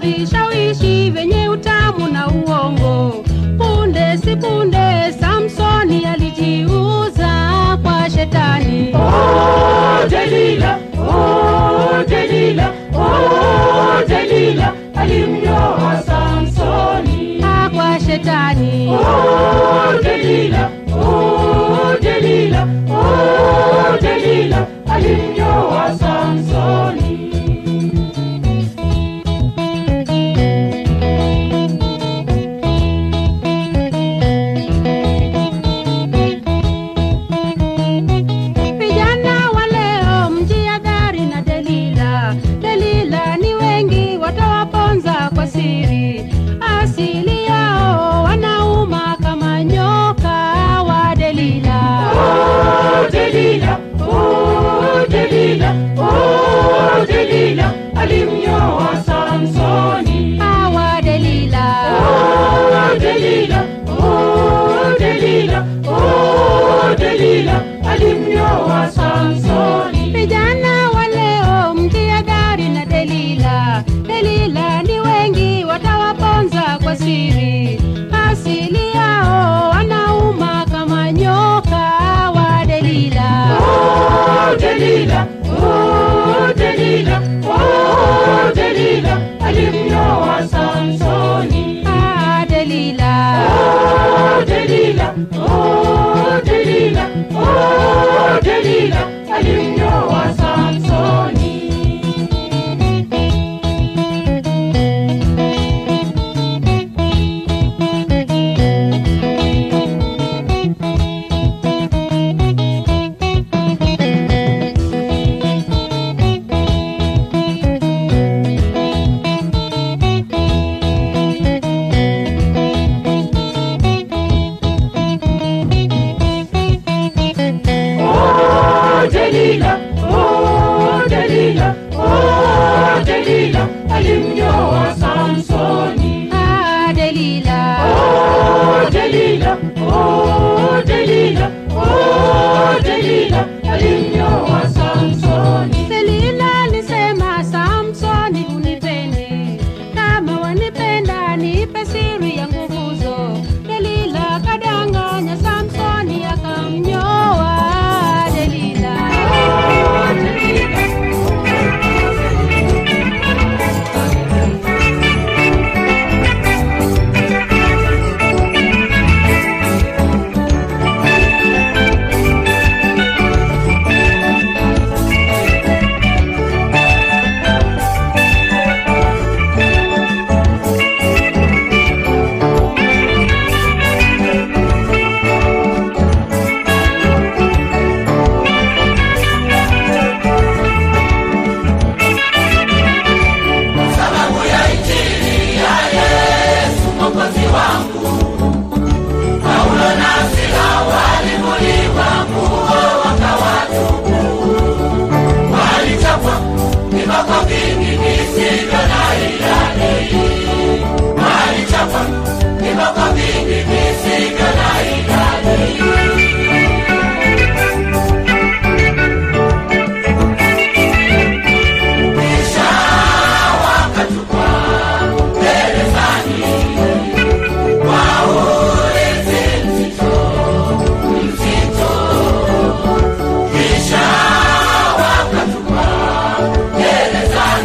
vishawishi vyenye utamu na uongo. Punde si punde, Samsoni alijiuza kwa shetani. Oh, Delila, oh, Delila, oh, Delila, alimnyoa Samsoni. Ah, kwa shetani. Oh, Delila, oh, Delila, oh, Delila, alimnyoa Samsoni. Vijana wa leo mjihadhari na Delila. Delila ni wengi watawaponza kwa siri, asili yao wanauma kama nyoka wa Delila. Oh, Delila, oh, Delila, oh, Delila, alimnyoa Samsoni. Hawa Delila. Oh, Delila, oh, Delila, oh, Delila, alimnyoa Samsoni. Vijana wa leo mjihadhari na Delila. Delila ni wengi watawaponza kwa siri, asili yao wanauma kama nyoka wa Delila. Oh, Delila, oh, Delila, oh, Delila, alimnyoa Samsoni. Ah, Delila. Oh, Delila, oh, Delila, oh, Delila, alimnyoa Samsoni. Oh, Delila, oh, Delila, oh, Delila, alimnyoa Samsoni. Ah, Delila. Oh, Delila, oh, Delila, oh, Delila, alimnyoa Samsoni. Delila alisema Samsoni, unipende kama wanipenda, nipe siri ya nguvuzo. Delila kadanganya Samsoni, akamnyoa Delila. sababu ya injili ya Yesu mwokozi wangu. Paulo na Sila walivuliwa nguo wakawatubu, walichapwa viboko vingi visivyo na idadi, walichapwa viboko vingi visivyo na idadi. Kisha wakatupwa gerezani kwa ulinzi mzito, mzito. Kisha wakatupwa gerezani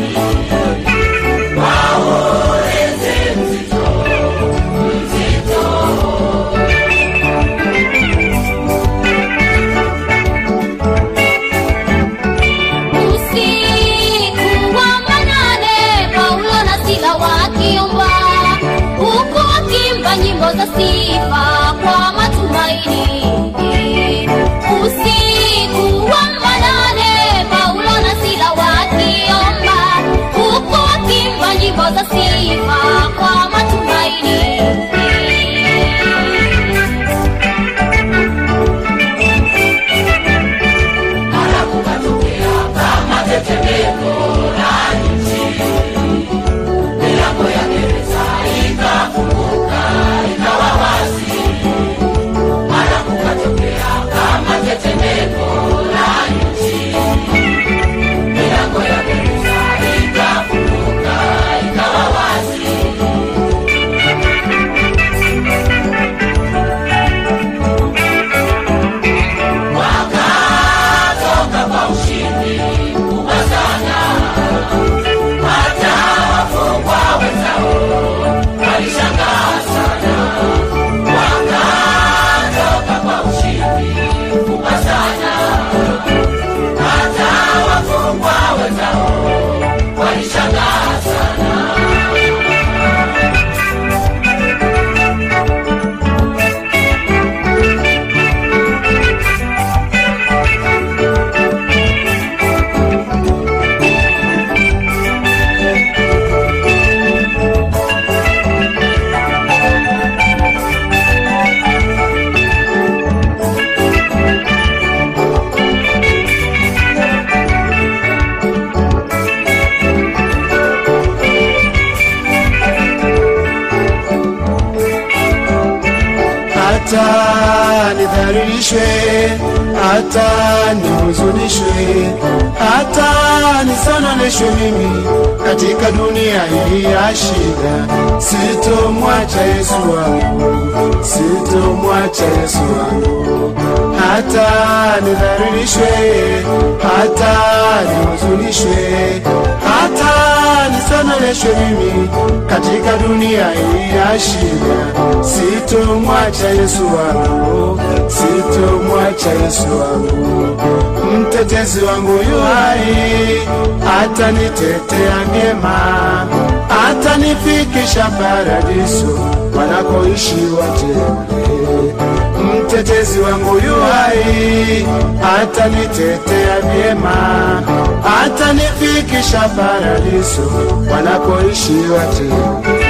hata nidhalilishwe, hata nihuzunishwe, hata nisononeshwe mimi katika dunia hii ya shida, sitomwacha Yesu wangu, sitomwacha Yesu wangu, hata nidhalilishwe, hata nihuzunishwe, hata nisononeshwe mimi katika dunia hii ya shida, sitomwacha Yesu wangu, sitomwacha Yesu wangu, mtetezi wangu yu hai, atanitetea vyema, atanifikisha paradiso wanakoishi wateule. Mtetezi wangu yu hai, atanitetea vyema, atanifikisha paradiso wanakoishi wateule.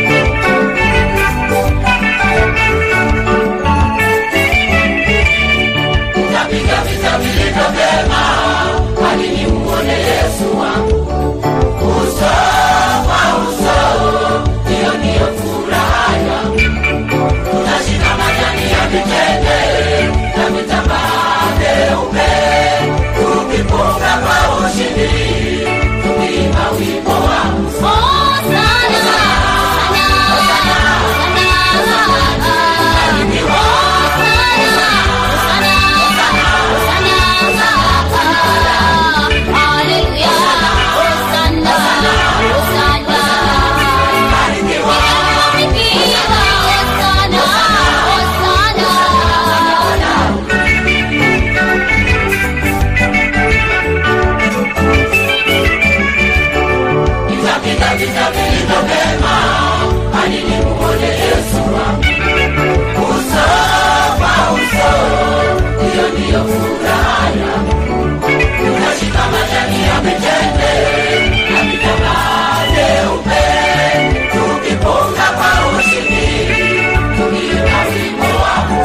Napiga vita vilivyo vyema hadi nimuone Yesu wangu uso kwa uso, hiyo ndiyo furaha yangu. Tunashika majani ya mitende na vitambaa vyeupe, tukipunga kwa ushindi, tukiimba wimbo wa Nitapiga vita vilivyo vyema hadi nimuone Yesu wangu uso kwa uso, hiyo ndiyo furaha yangu. Tunashika majani ya mitende na vitambaa vyeupe, tukipunga kwa ushindi, tukiimba wimbo wa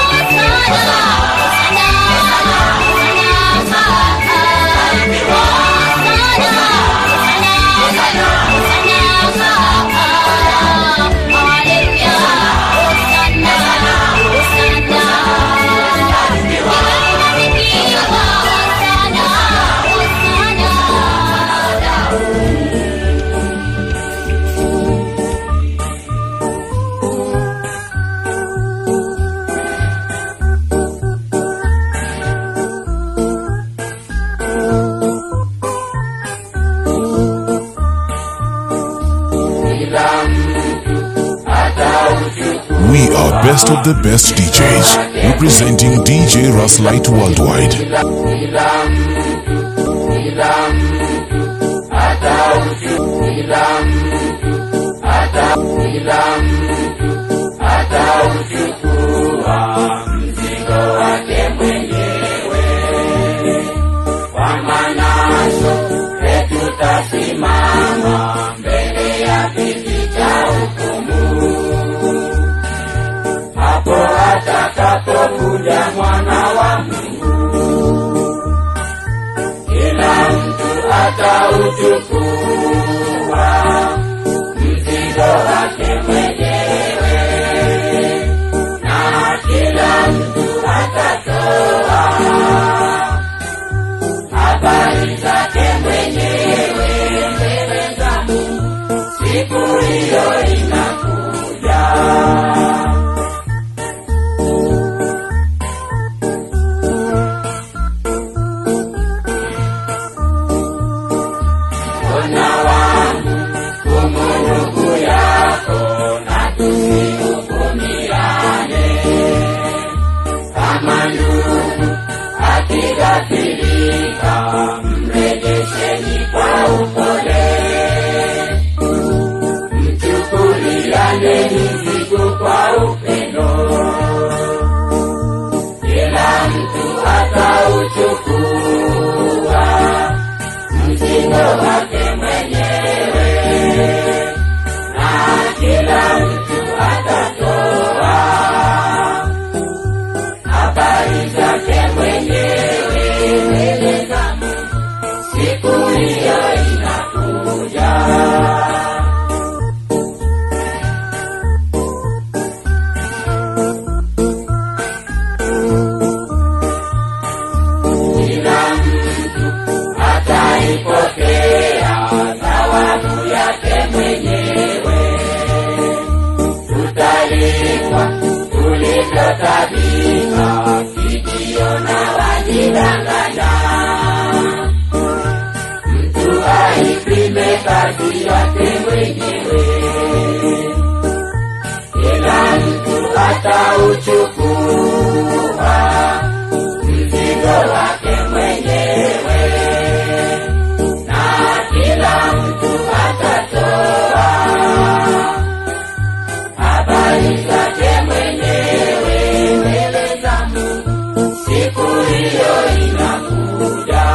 We are best of the best DJs, representing DJ Raslight Worldwide. atauchukua mzigo wake mwenyewe kwa manasho tutasimama mbele ya kiti cha hukumu hapo atakapokuja mwana wa Mungu kila mtu atauchukua mzigo wake mwenyewe na kila mtu atatoa habari zake mwenyewe mbele za Mungu. Siku hiyo inakuja. Ona wangu kumurugu yako na tusihukumiane kama ndugu akigafirika mrejesheni kwa upole mchukuliane mizigo kwa upendo kila mtu atauchukua mzigo wake mwenyewe waliotabika kijiona wajidanganya mtu aipime kazi yake mwenyewe kila mtu atauchukua mzigo wake mwenyewe na kila mtu atatoa habari zake mwenyewe mbele za Mungu siku hiyo inakuja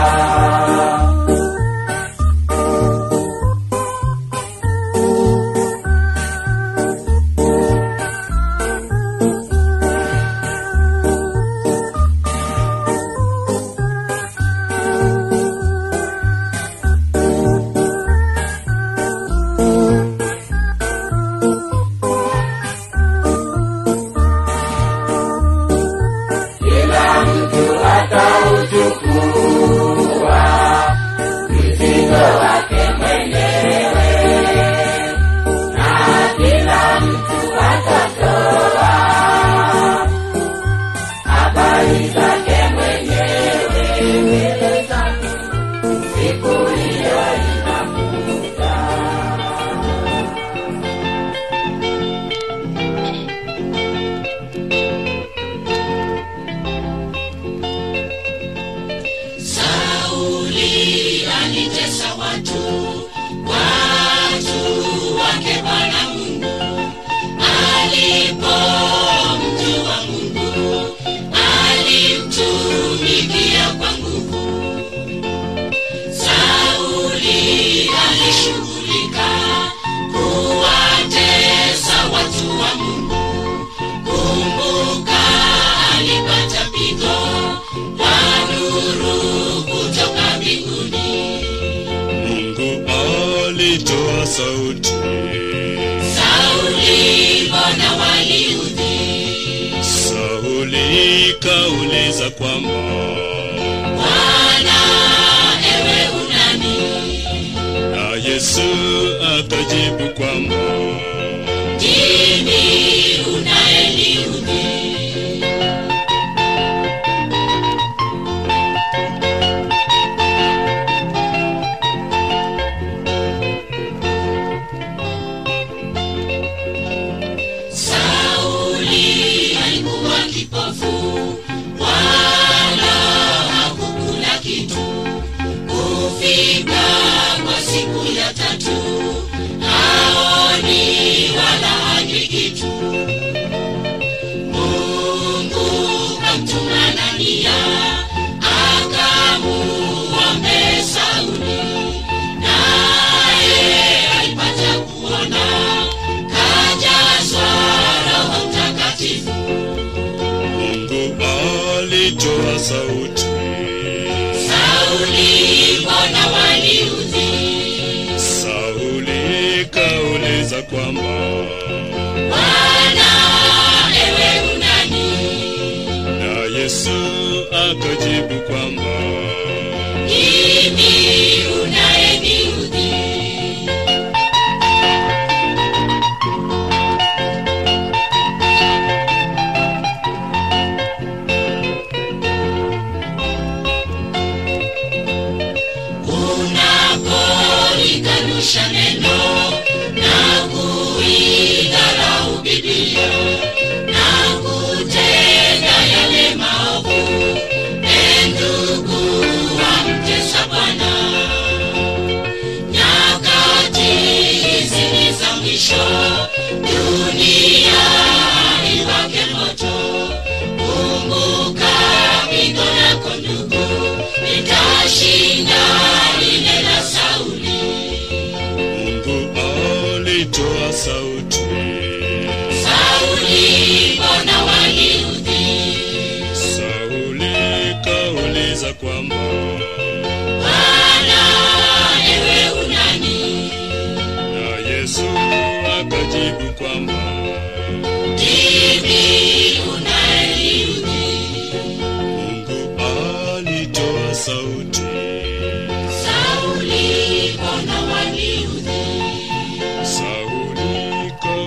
kila mtu atauchukua mzigo wake mwenyewe na kila mtu atatoa habari zake mwenyewe mbele za Mungu siku hiyo inakuja Sauli alitesa watu, watu wake Bwana Mungu. Alipomjua Mungu, alimtumikia kwa nguvu. Sauli alishughulika kuwatesa watu wa Mungu. Kumbuka alipata pigo la nuru kutoka mbinguni. Mungu alitoa sauti, Sauli, mbona waliudhi? Sauli kauliza kwamba Bwana, ewe unani? na Yesu akajibu kwamba Ndimi unayeniudhi. Sauli alikuwa kipofu, wala hakukula kitu. Kufika kwa siku ya tatu, haoni wala hanywi kitu. Mungu kamtuma Anania, akamuombe Sauli, naye alipata kuona, kajazwa Roho Mtakatifu. Mungu alitoa sauti, Sauli, mbona waniudhi? Sauli kauliza kwamba Bwana, ewe unani? na Yesu akajibu kwamba Mimi unayeniudhi. Unapolikanusha neno na kuidharau Biblia na kutenda yale maovu, e ndugu wamtesa Bwana. Nyakati hizi ni za mwisho, dunia iwake moto. Kumbuka pigo lako ndugu, litashinda lile la Sauli. Mungu alitoa sauti, Sauli, mbona waniudhi? Sauli kauliza kwamba Bwana, ewe unani? na Yesu akajibu kwamba Ndimi unayeniudhi. Mungu alitoa sauti, Sauli, mbona waniudhi? Sauli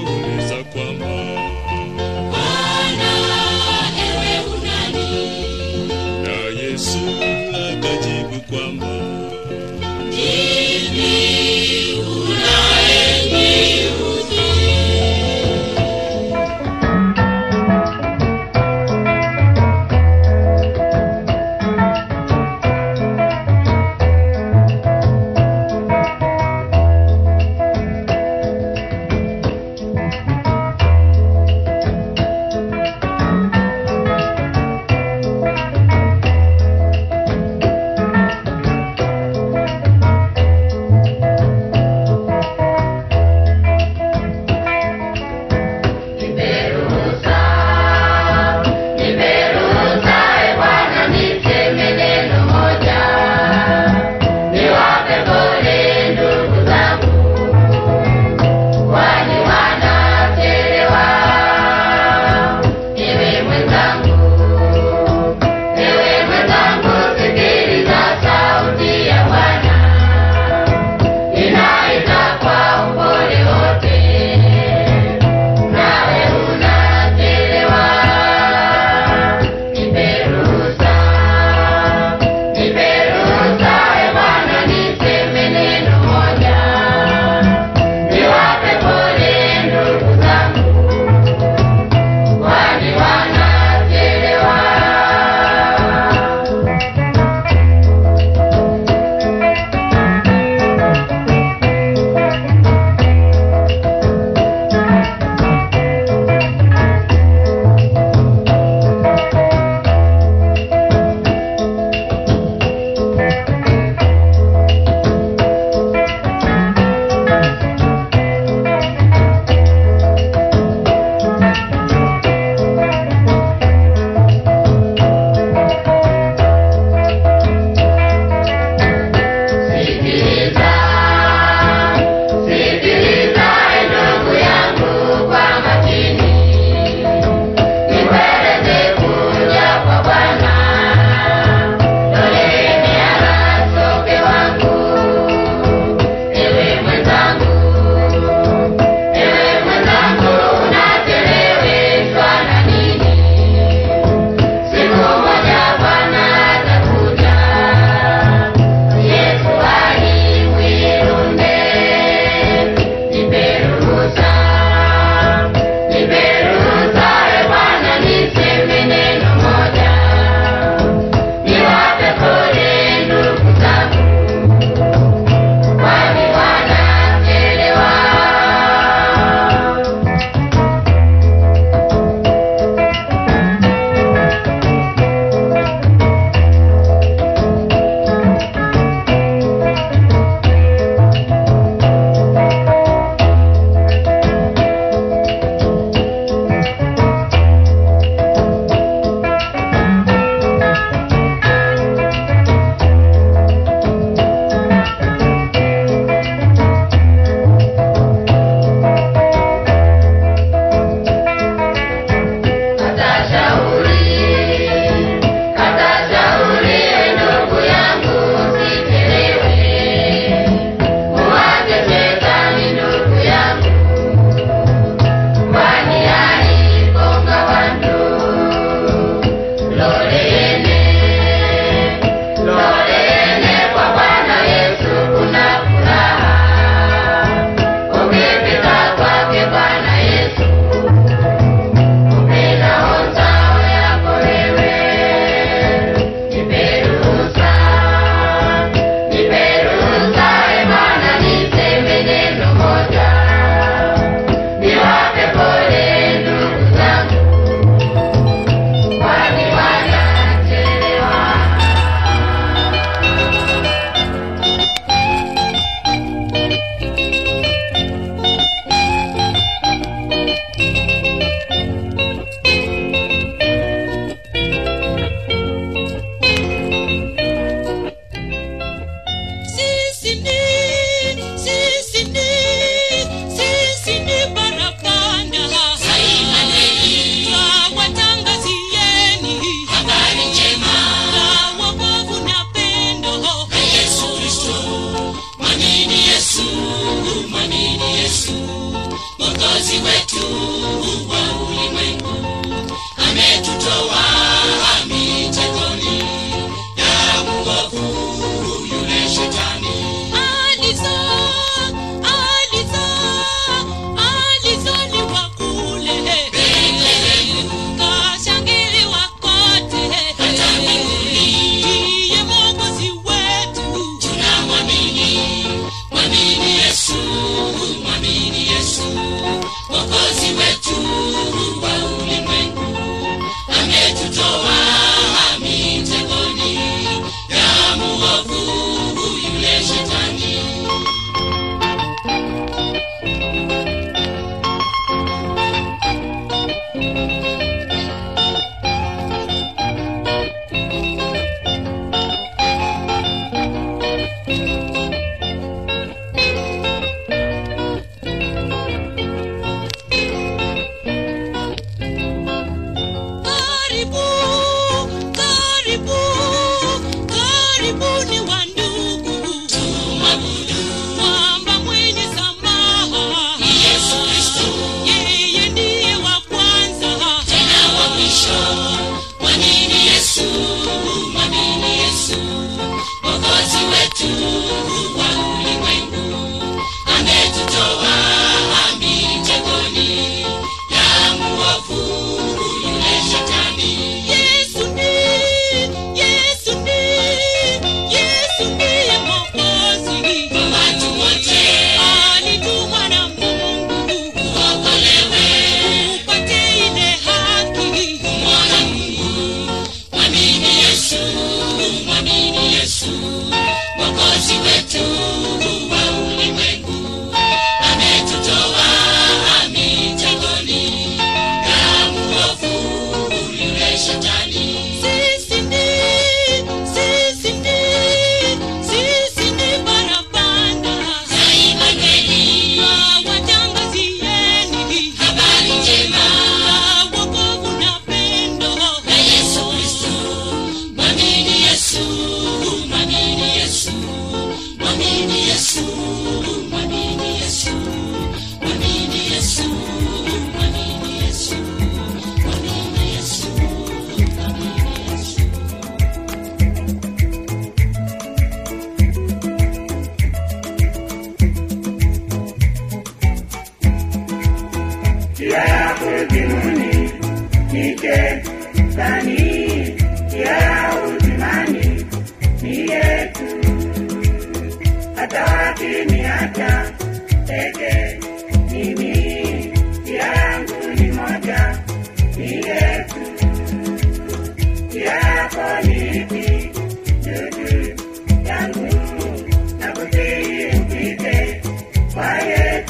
njia ya kuzimuni ni shetani, njia ya uzimani ni Yesu. Hata wakiniacha peke mimi, njia yangu ni moja, ni Yesu. Njia yako ni ipi? Ndugu yangu, nakusihi upite kwa Yesu.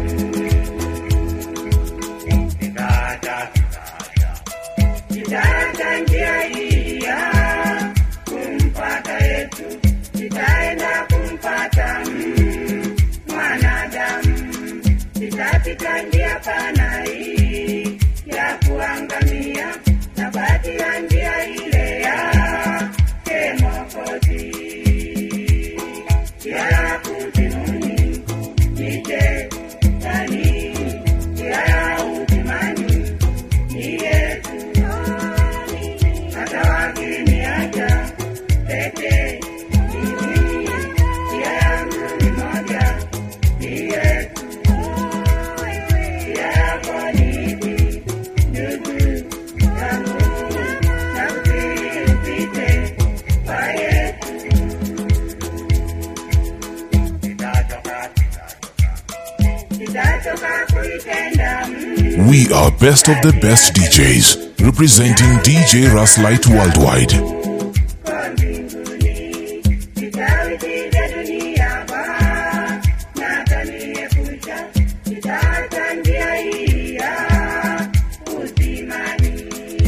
Kitaacha, kitaacha njia hii ya kumpata Yesu, nitaenda kumpata mm, mwanadamu. Nitapita njia pana hii ya kuangamia, na baki ya njia ile ya Mwokozi. Njia ya kuzimuni ni shetani, njia ya uzimani ni Yesu. Hata wakiniacha peke mimi, njia yangu ni moja, ni Yesu. Njia yako ni ipi, ndugu yangu? Nakusihi upite kwa Yesu. Sitachoka, sitachoka kuitenda mm, We are best of the best DJs, representing DJ Raslight Worldwide. kwa mbinguni. Sitawishi vya dunia Bwana, na ataniepusha. Sitaacha njia hii ya uzimani.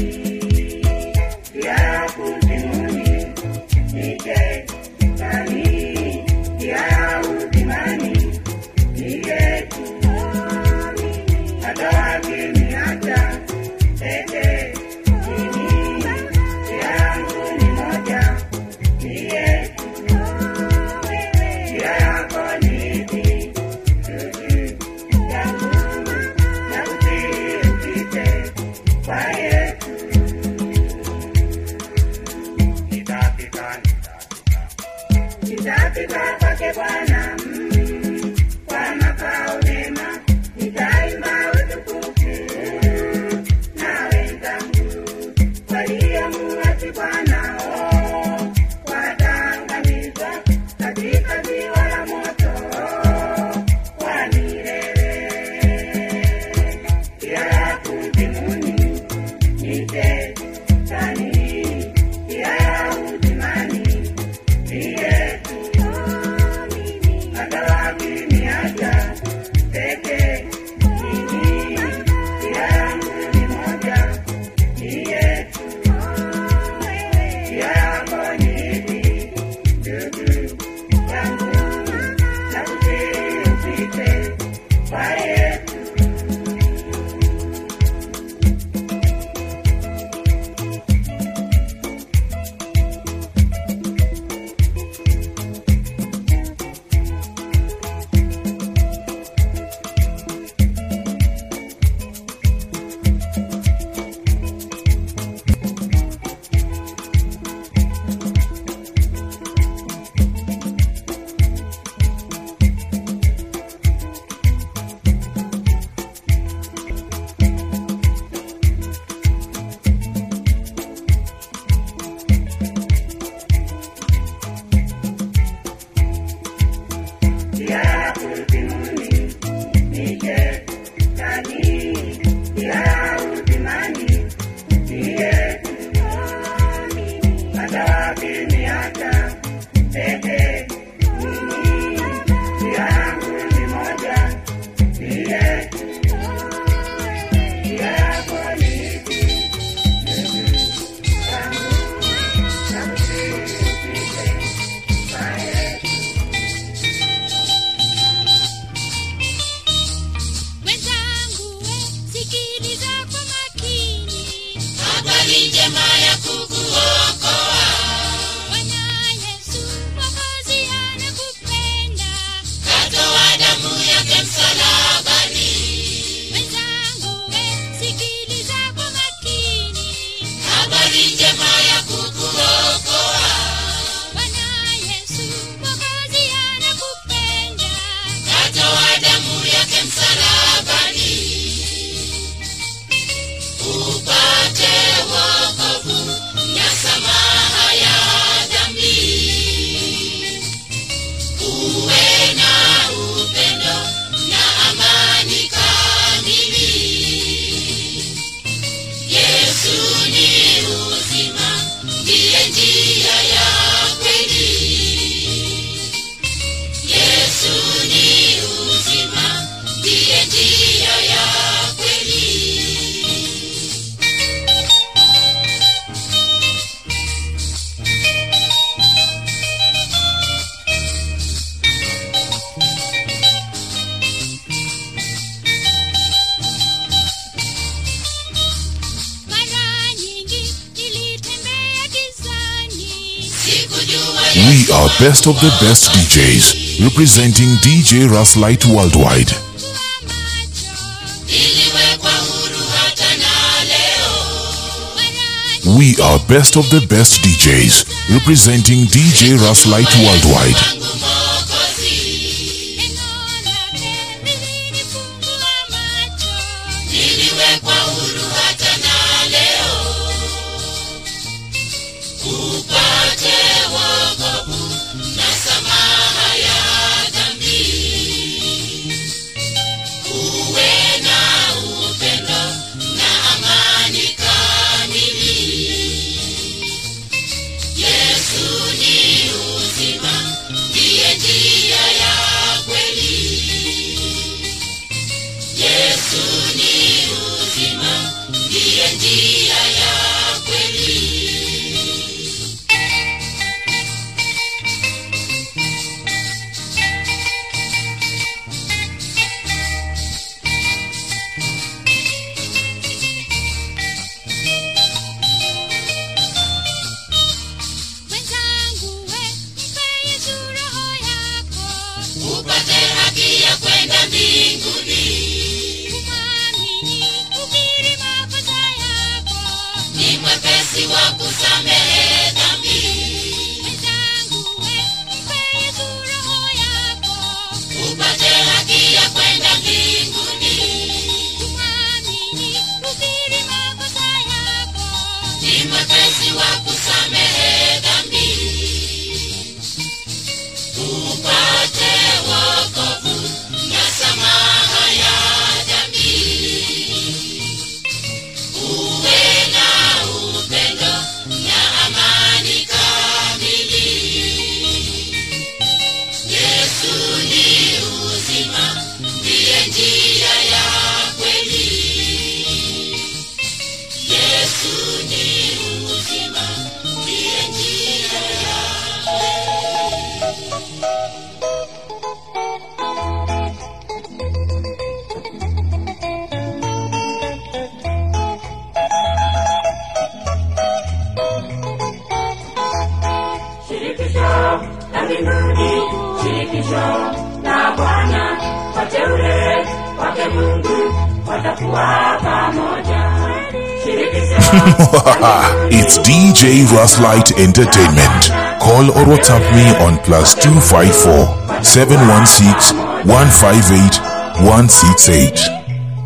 Njia ya kuzimuni ni shetani, njia ya uzimani ni Yesu. Hata wakiniacha peke mimi, njia yangu ni moja, ni Yesu. Njia yako ni ipi, ndugu yangu? Nakusihi upite kwa Yesu. Nitafika, nitafika kwake Bwana mm, kwa makao mema, nitaimba utukufu na wenzangu waliomuasi Bwana oh, wataangamizwa katika ziwa la moto wa milele. Njia ya kuzimuni ni shetani, njia ya uzimani ni Yesu. Hata wakiniacha peke mimi, njia yangu ni moja, ni Yesu. Njia yako ni ipi, ndugu yangu? Nakusihi upite kwa Yesu. Njia ya kuzimuni ni shetani, njia ya uzimani ni Yesu. Hata wakiniacha peke mimi, njia yangu ni moja, ni Yesu. Njia yako ni ipi, ndugu yangu? Nakusihi upite kwa Yesu. Wenzangu we, sikiliza kwa makini. Habari njema ya kukuokoa. Bwana Yesu Mwokozi anakupenda. Katoa damu yake msalabani. Wenzangu we, sikiliza kwa makini. Habari njema ya kukuokoa. Bwana Yesu Mwokozi anakupenda. Katoa damu yake msalabani. best of the best DJs, representing DJ Raslight Worldwide. We are best of the best DJs, representing DJ Raslight Worldwide. niliwekwa huru hata na leo upate wokovu na samaha ya dhambi uwe na upendo na amani kamili yesu ni uzima ndiye njia ya kweli yesu ni uzima ndiye njia ya kweli upate haki ya kwenda mbinguni ni mwepesi wa kusamehe dhambi upate haki ya kwenda mbinguni ni mwepesi wa kusamehe dhambi upate wokovu na samaha ya dhambi uwe na upendo na amani kamili yesu ni uzima ndiye njia ya kweli yesu ni uzima ndiye njia ya shirikisho la mbinguni, shirikisho la Bwana, wateule wake Mungu watakuwa pamoja. Shirikisho it's DJ Raslight Entertainment. Call or WhatsApp me on plus 254 716 158 168.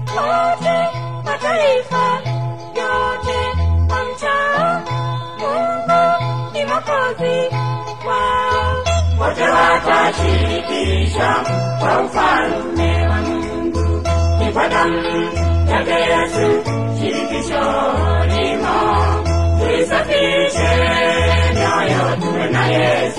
mataifa yote wamchao Mungu ni Mwokozi wao, wote watashirikishwa kwa ufalme wa Mungu. Ni kwa damu yake Yesu, shirikisho limo, tuisafishe mioyo tuwe na Yesu.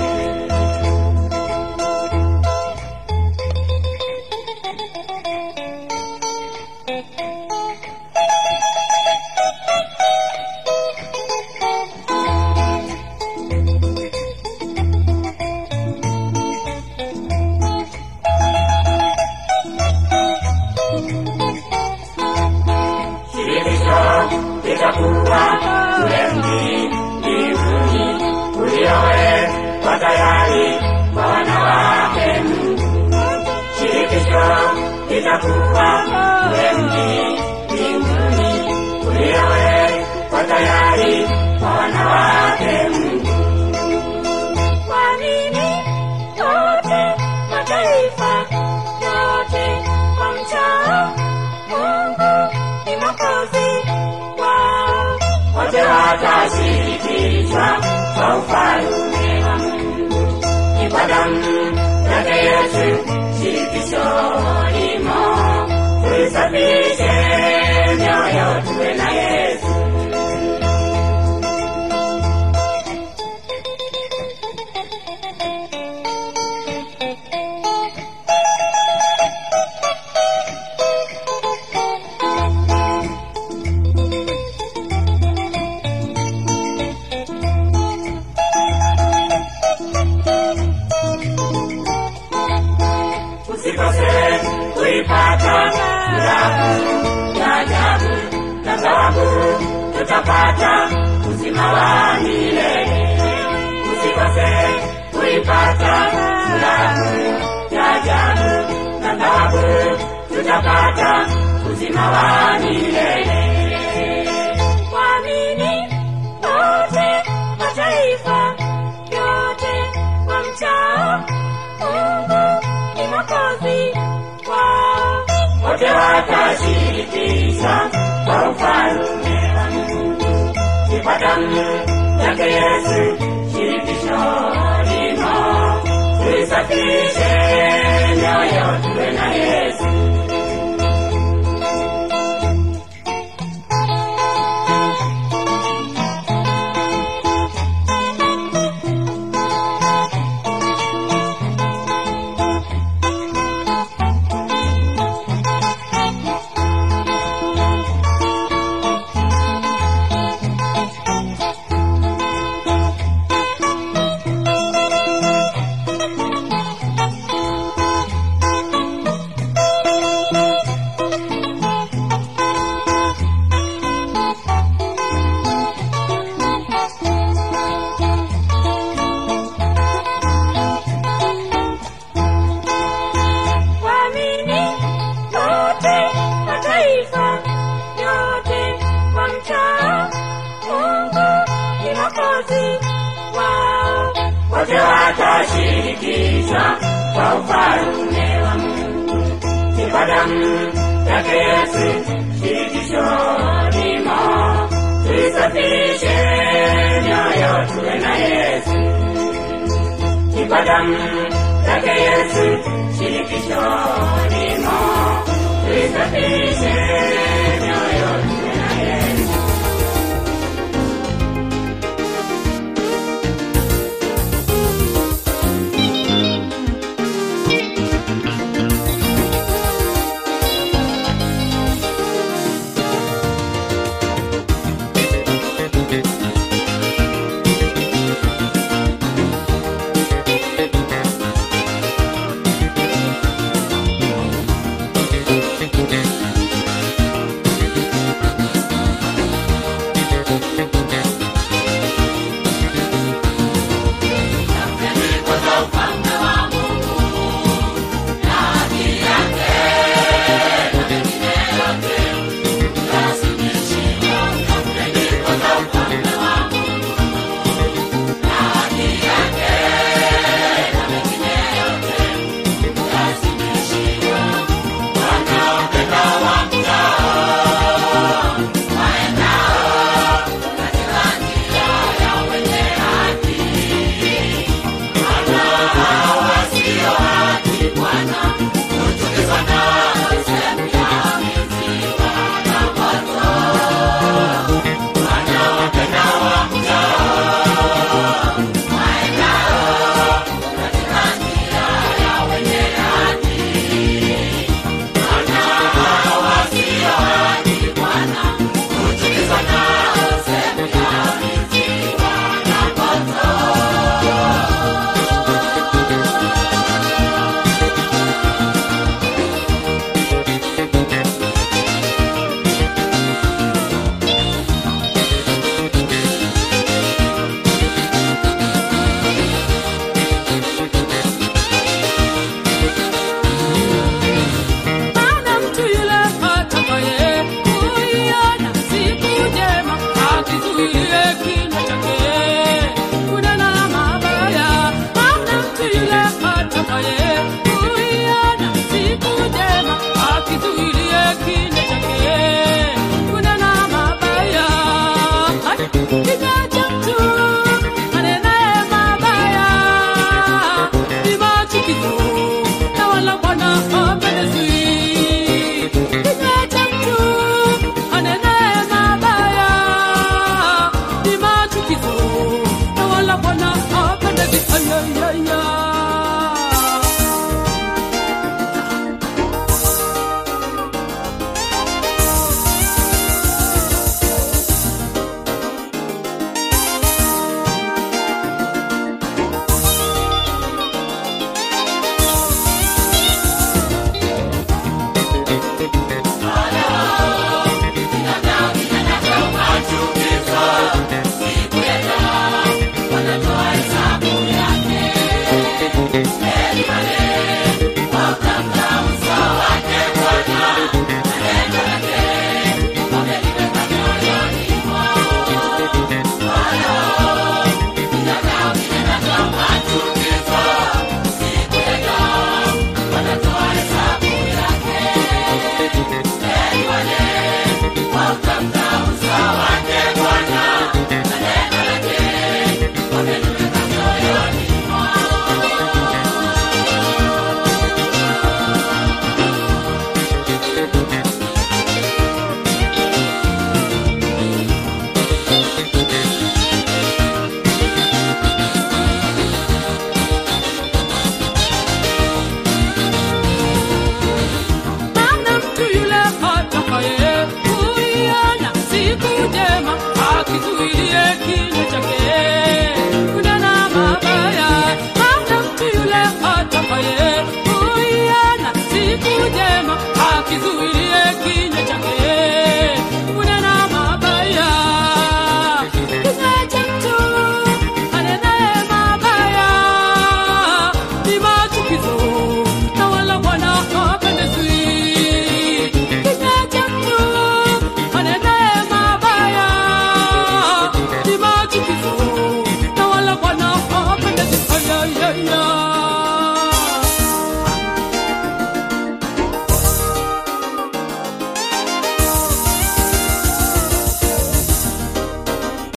shirikisho litakuwa kule mji mbinguni uliowekwa tayari kwa wanawake Mungu. Shirikisho litakuwa kule mji mbinguni uliowekwa tayari kwa wanawake Mungu. Kwa nini yote mataifa yote wamchao Mungu ni Mwokozi wao, wote watashirikishwa kwa ufalme wa Mungu. Ni kwa damu yake Yesu, shirikisho limo, tuisafishe mioyo tuwe na Yesu. usikose kuipata furaha ya ajabu na thawabu tutapata uzima wa milele usikose tukipata furaha ya ajabu na thawabu tutapata uzima wa milele Waamini wote mataifa yote wamchao Mungu ni Mwokozi wao. wote watashirikishwa kwa ufalme wa Mungu. Sifa damu yake Yesu shirikisho limo, tuisafishe mioyo tuwe na Yesu. Waamini wote mataifa yote wamchao Mungu ni Mwokozi wao. wote watashirikishwa kwa ufalme wa Mungu. Sifa damu yake Yesu shirikisho limo, tuisafishe mioyo tuwe na Yesu. Sifa damu yake Yesu shirikisho limo, tuisafishe mioyo tuwe na Yesu. Yesu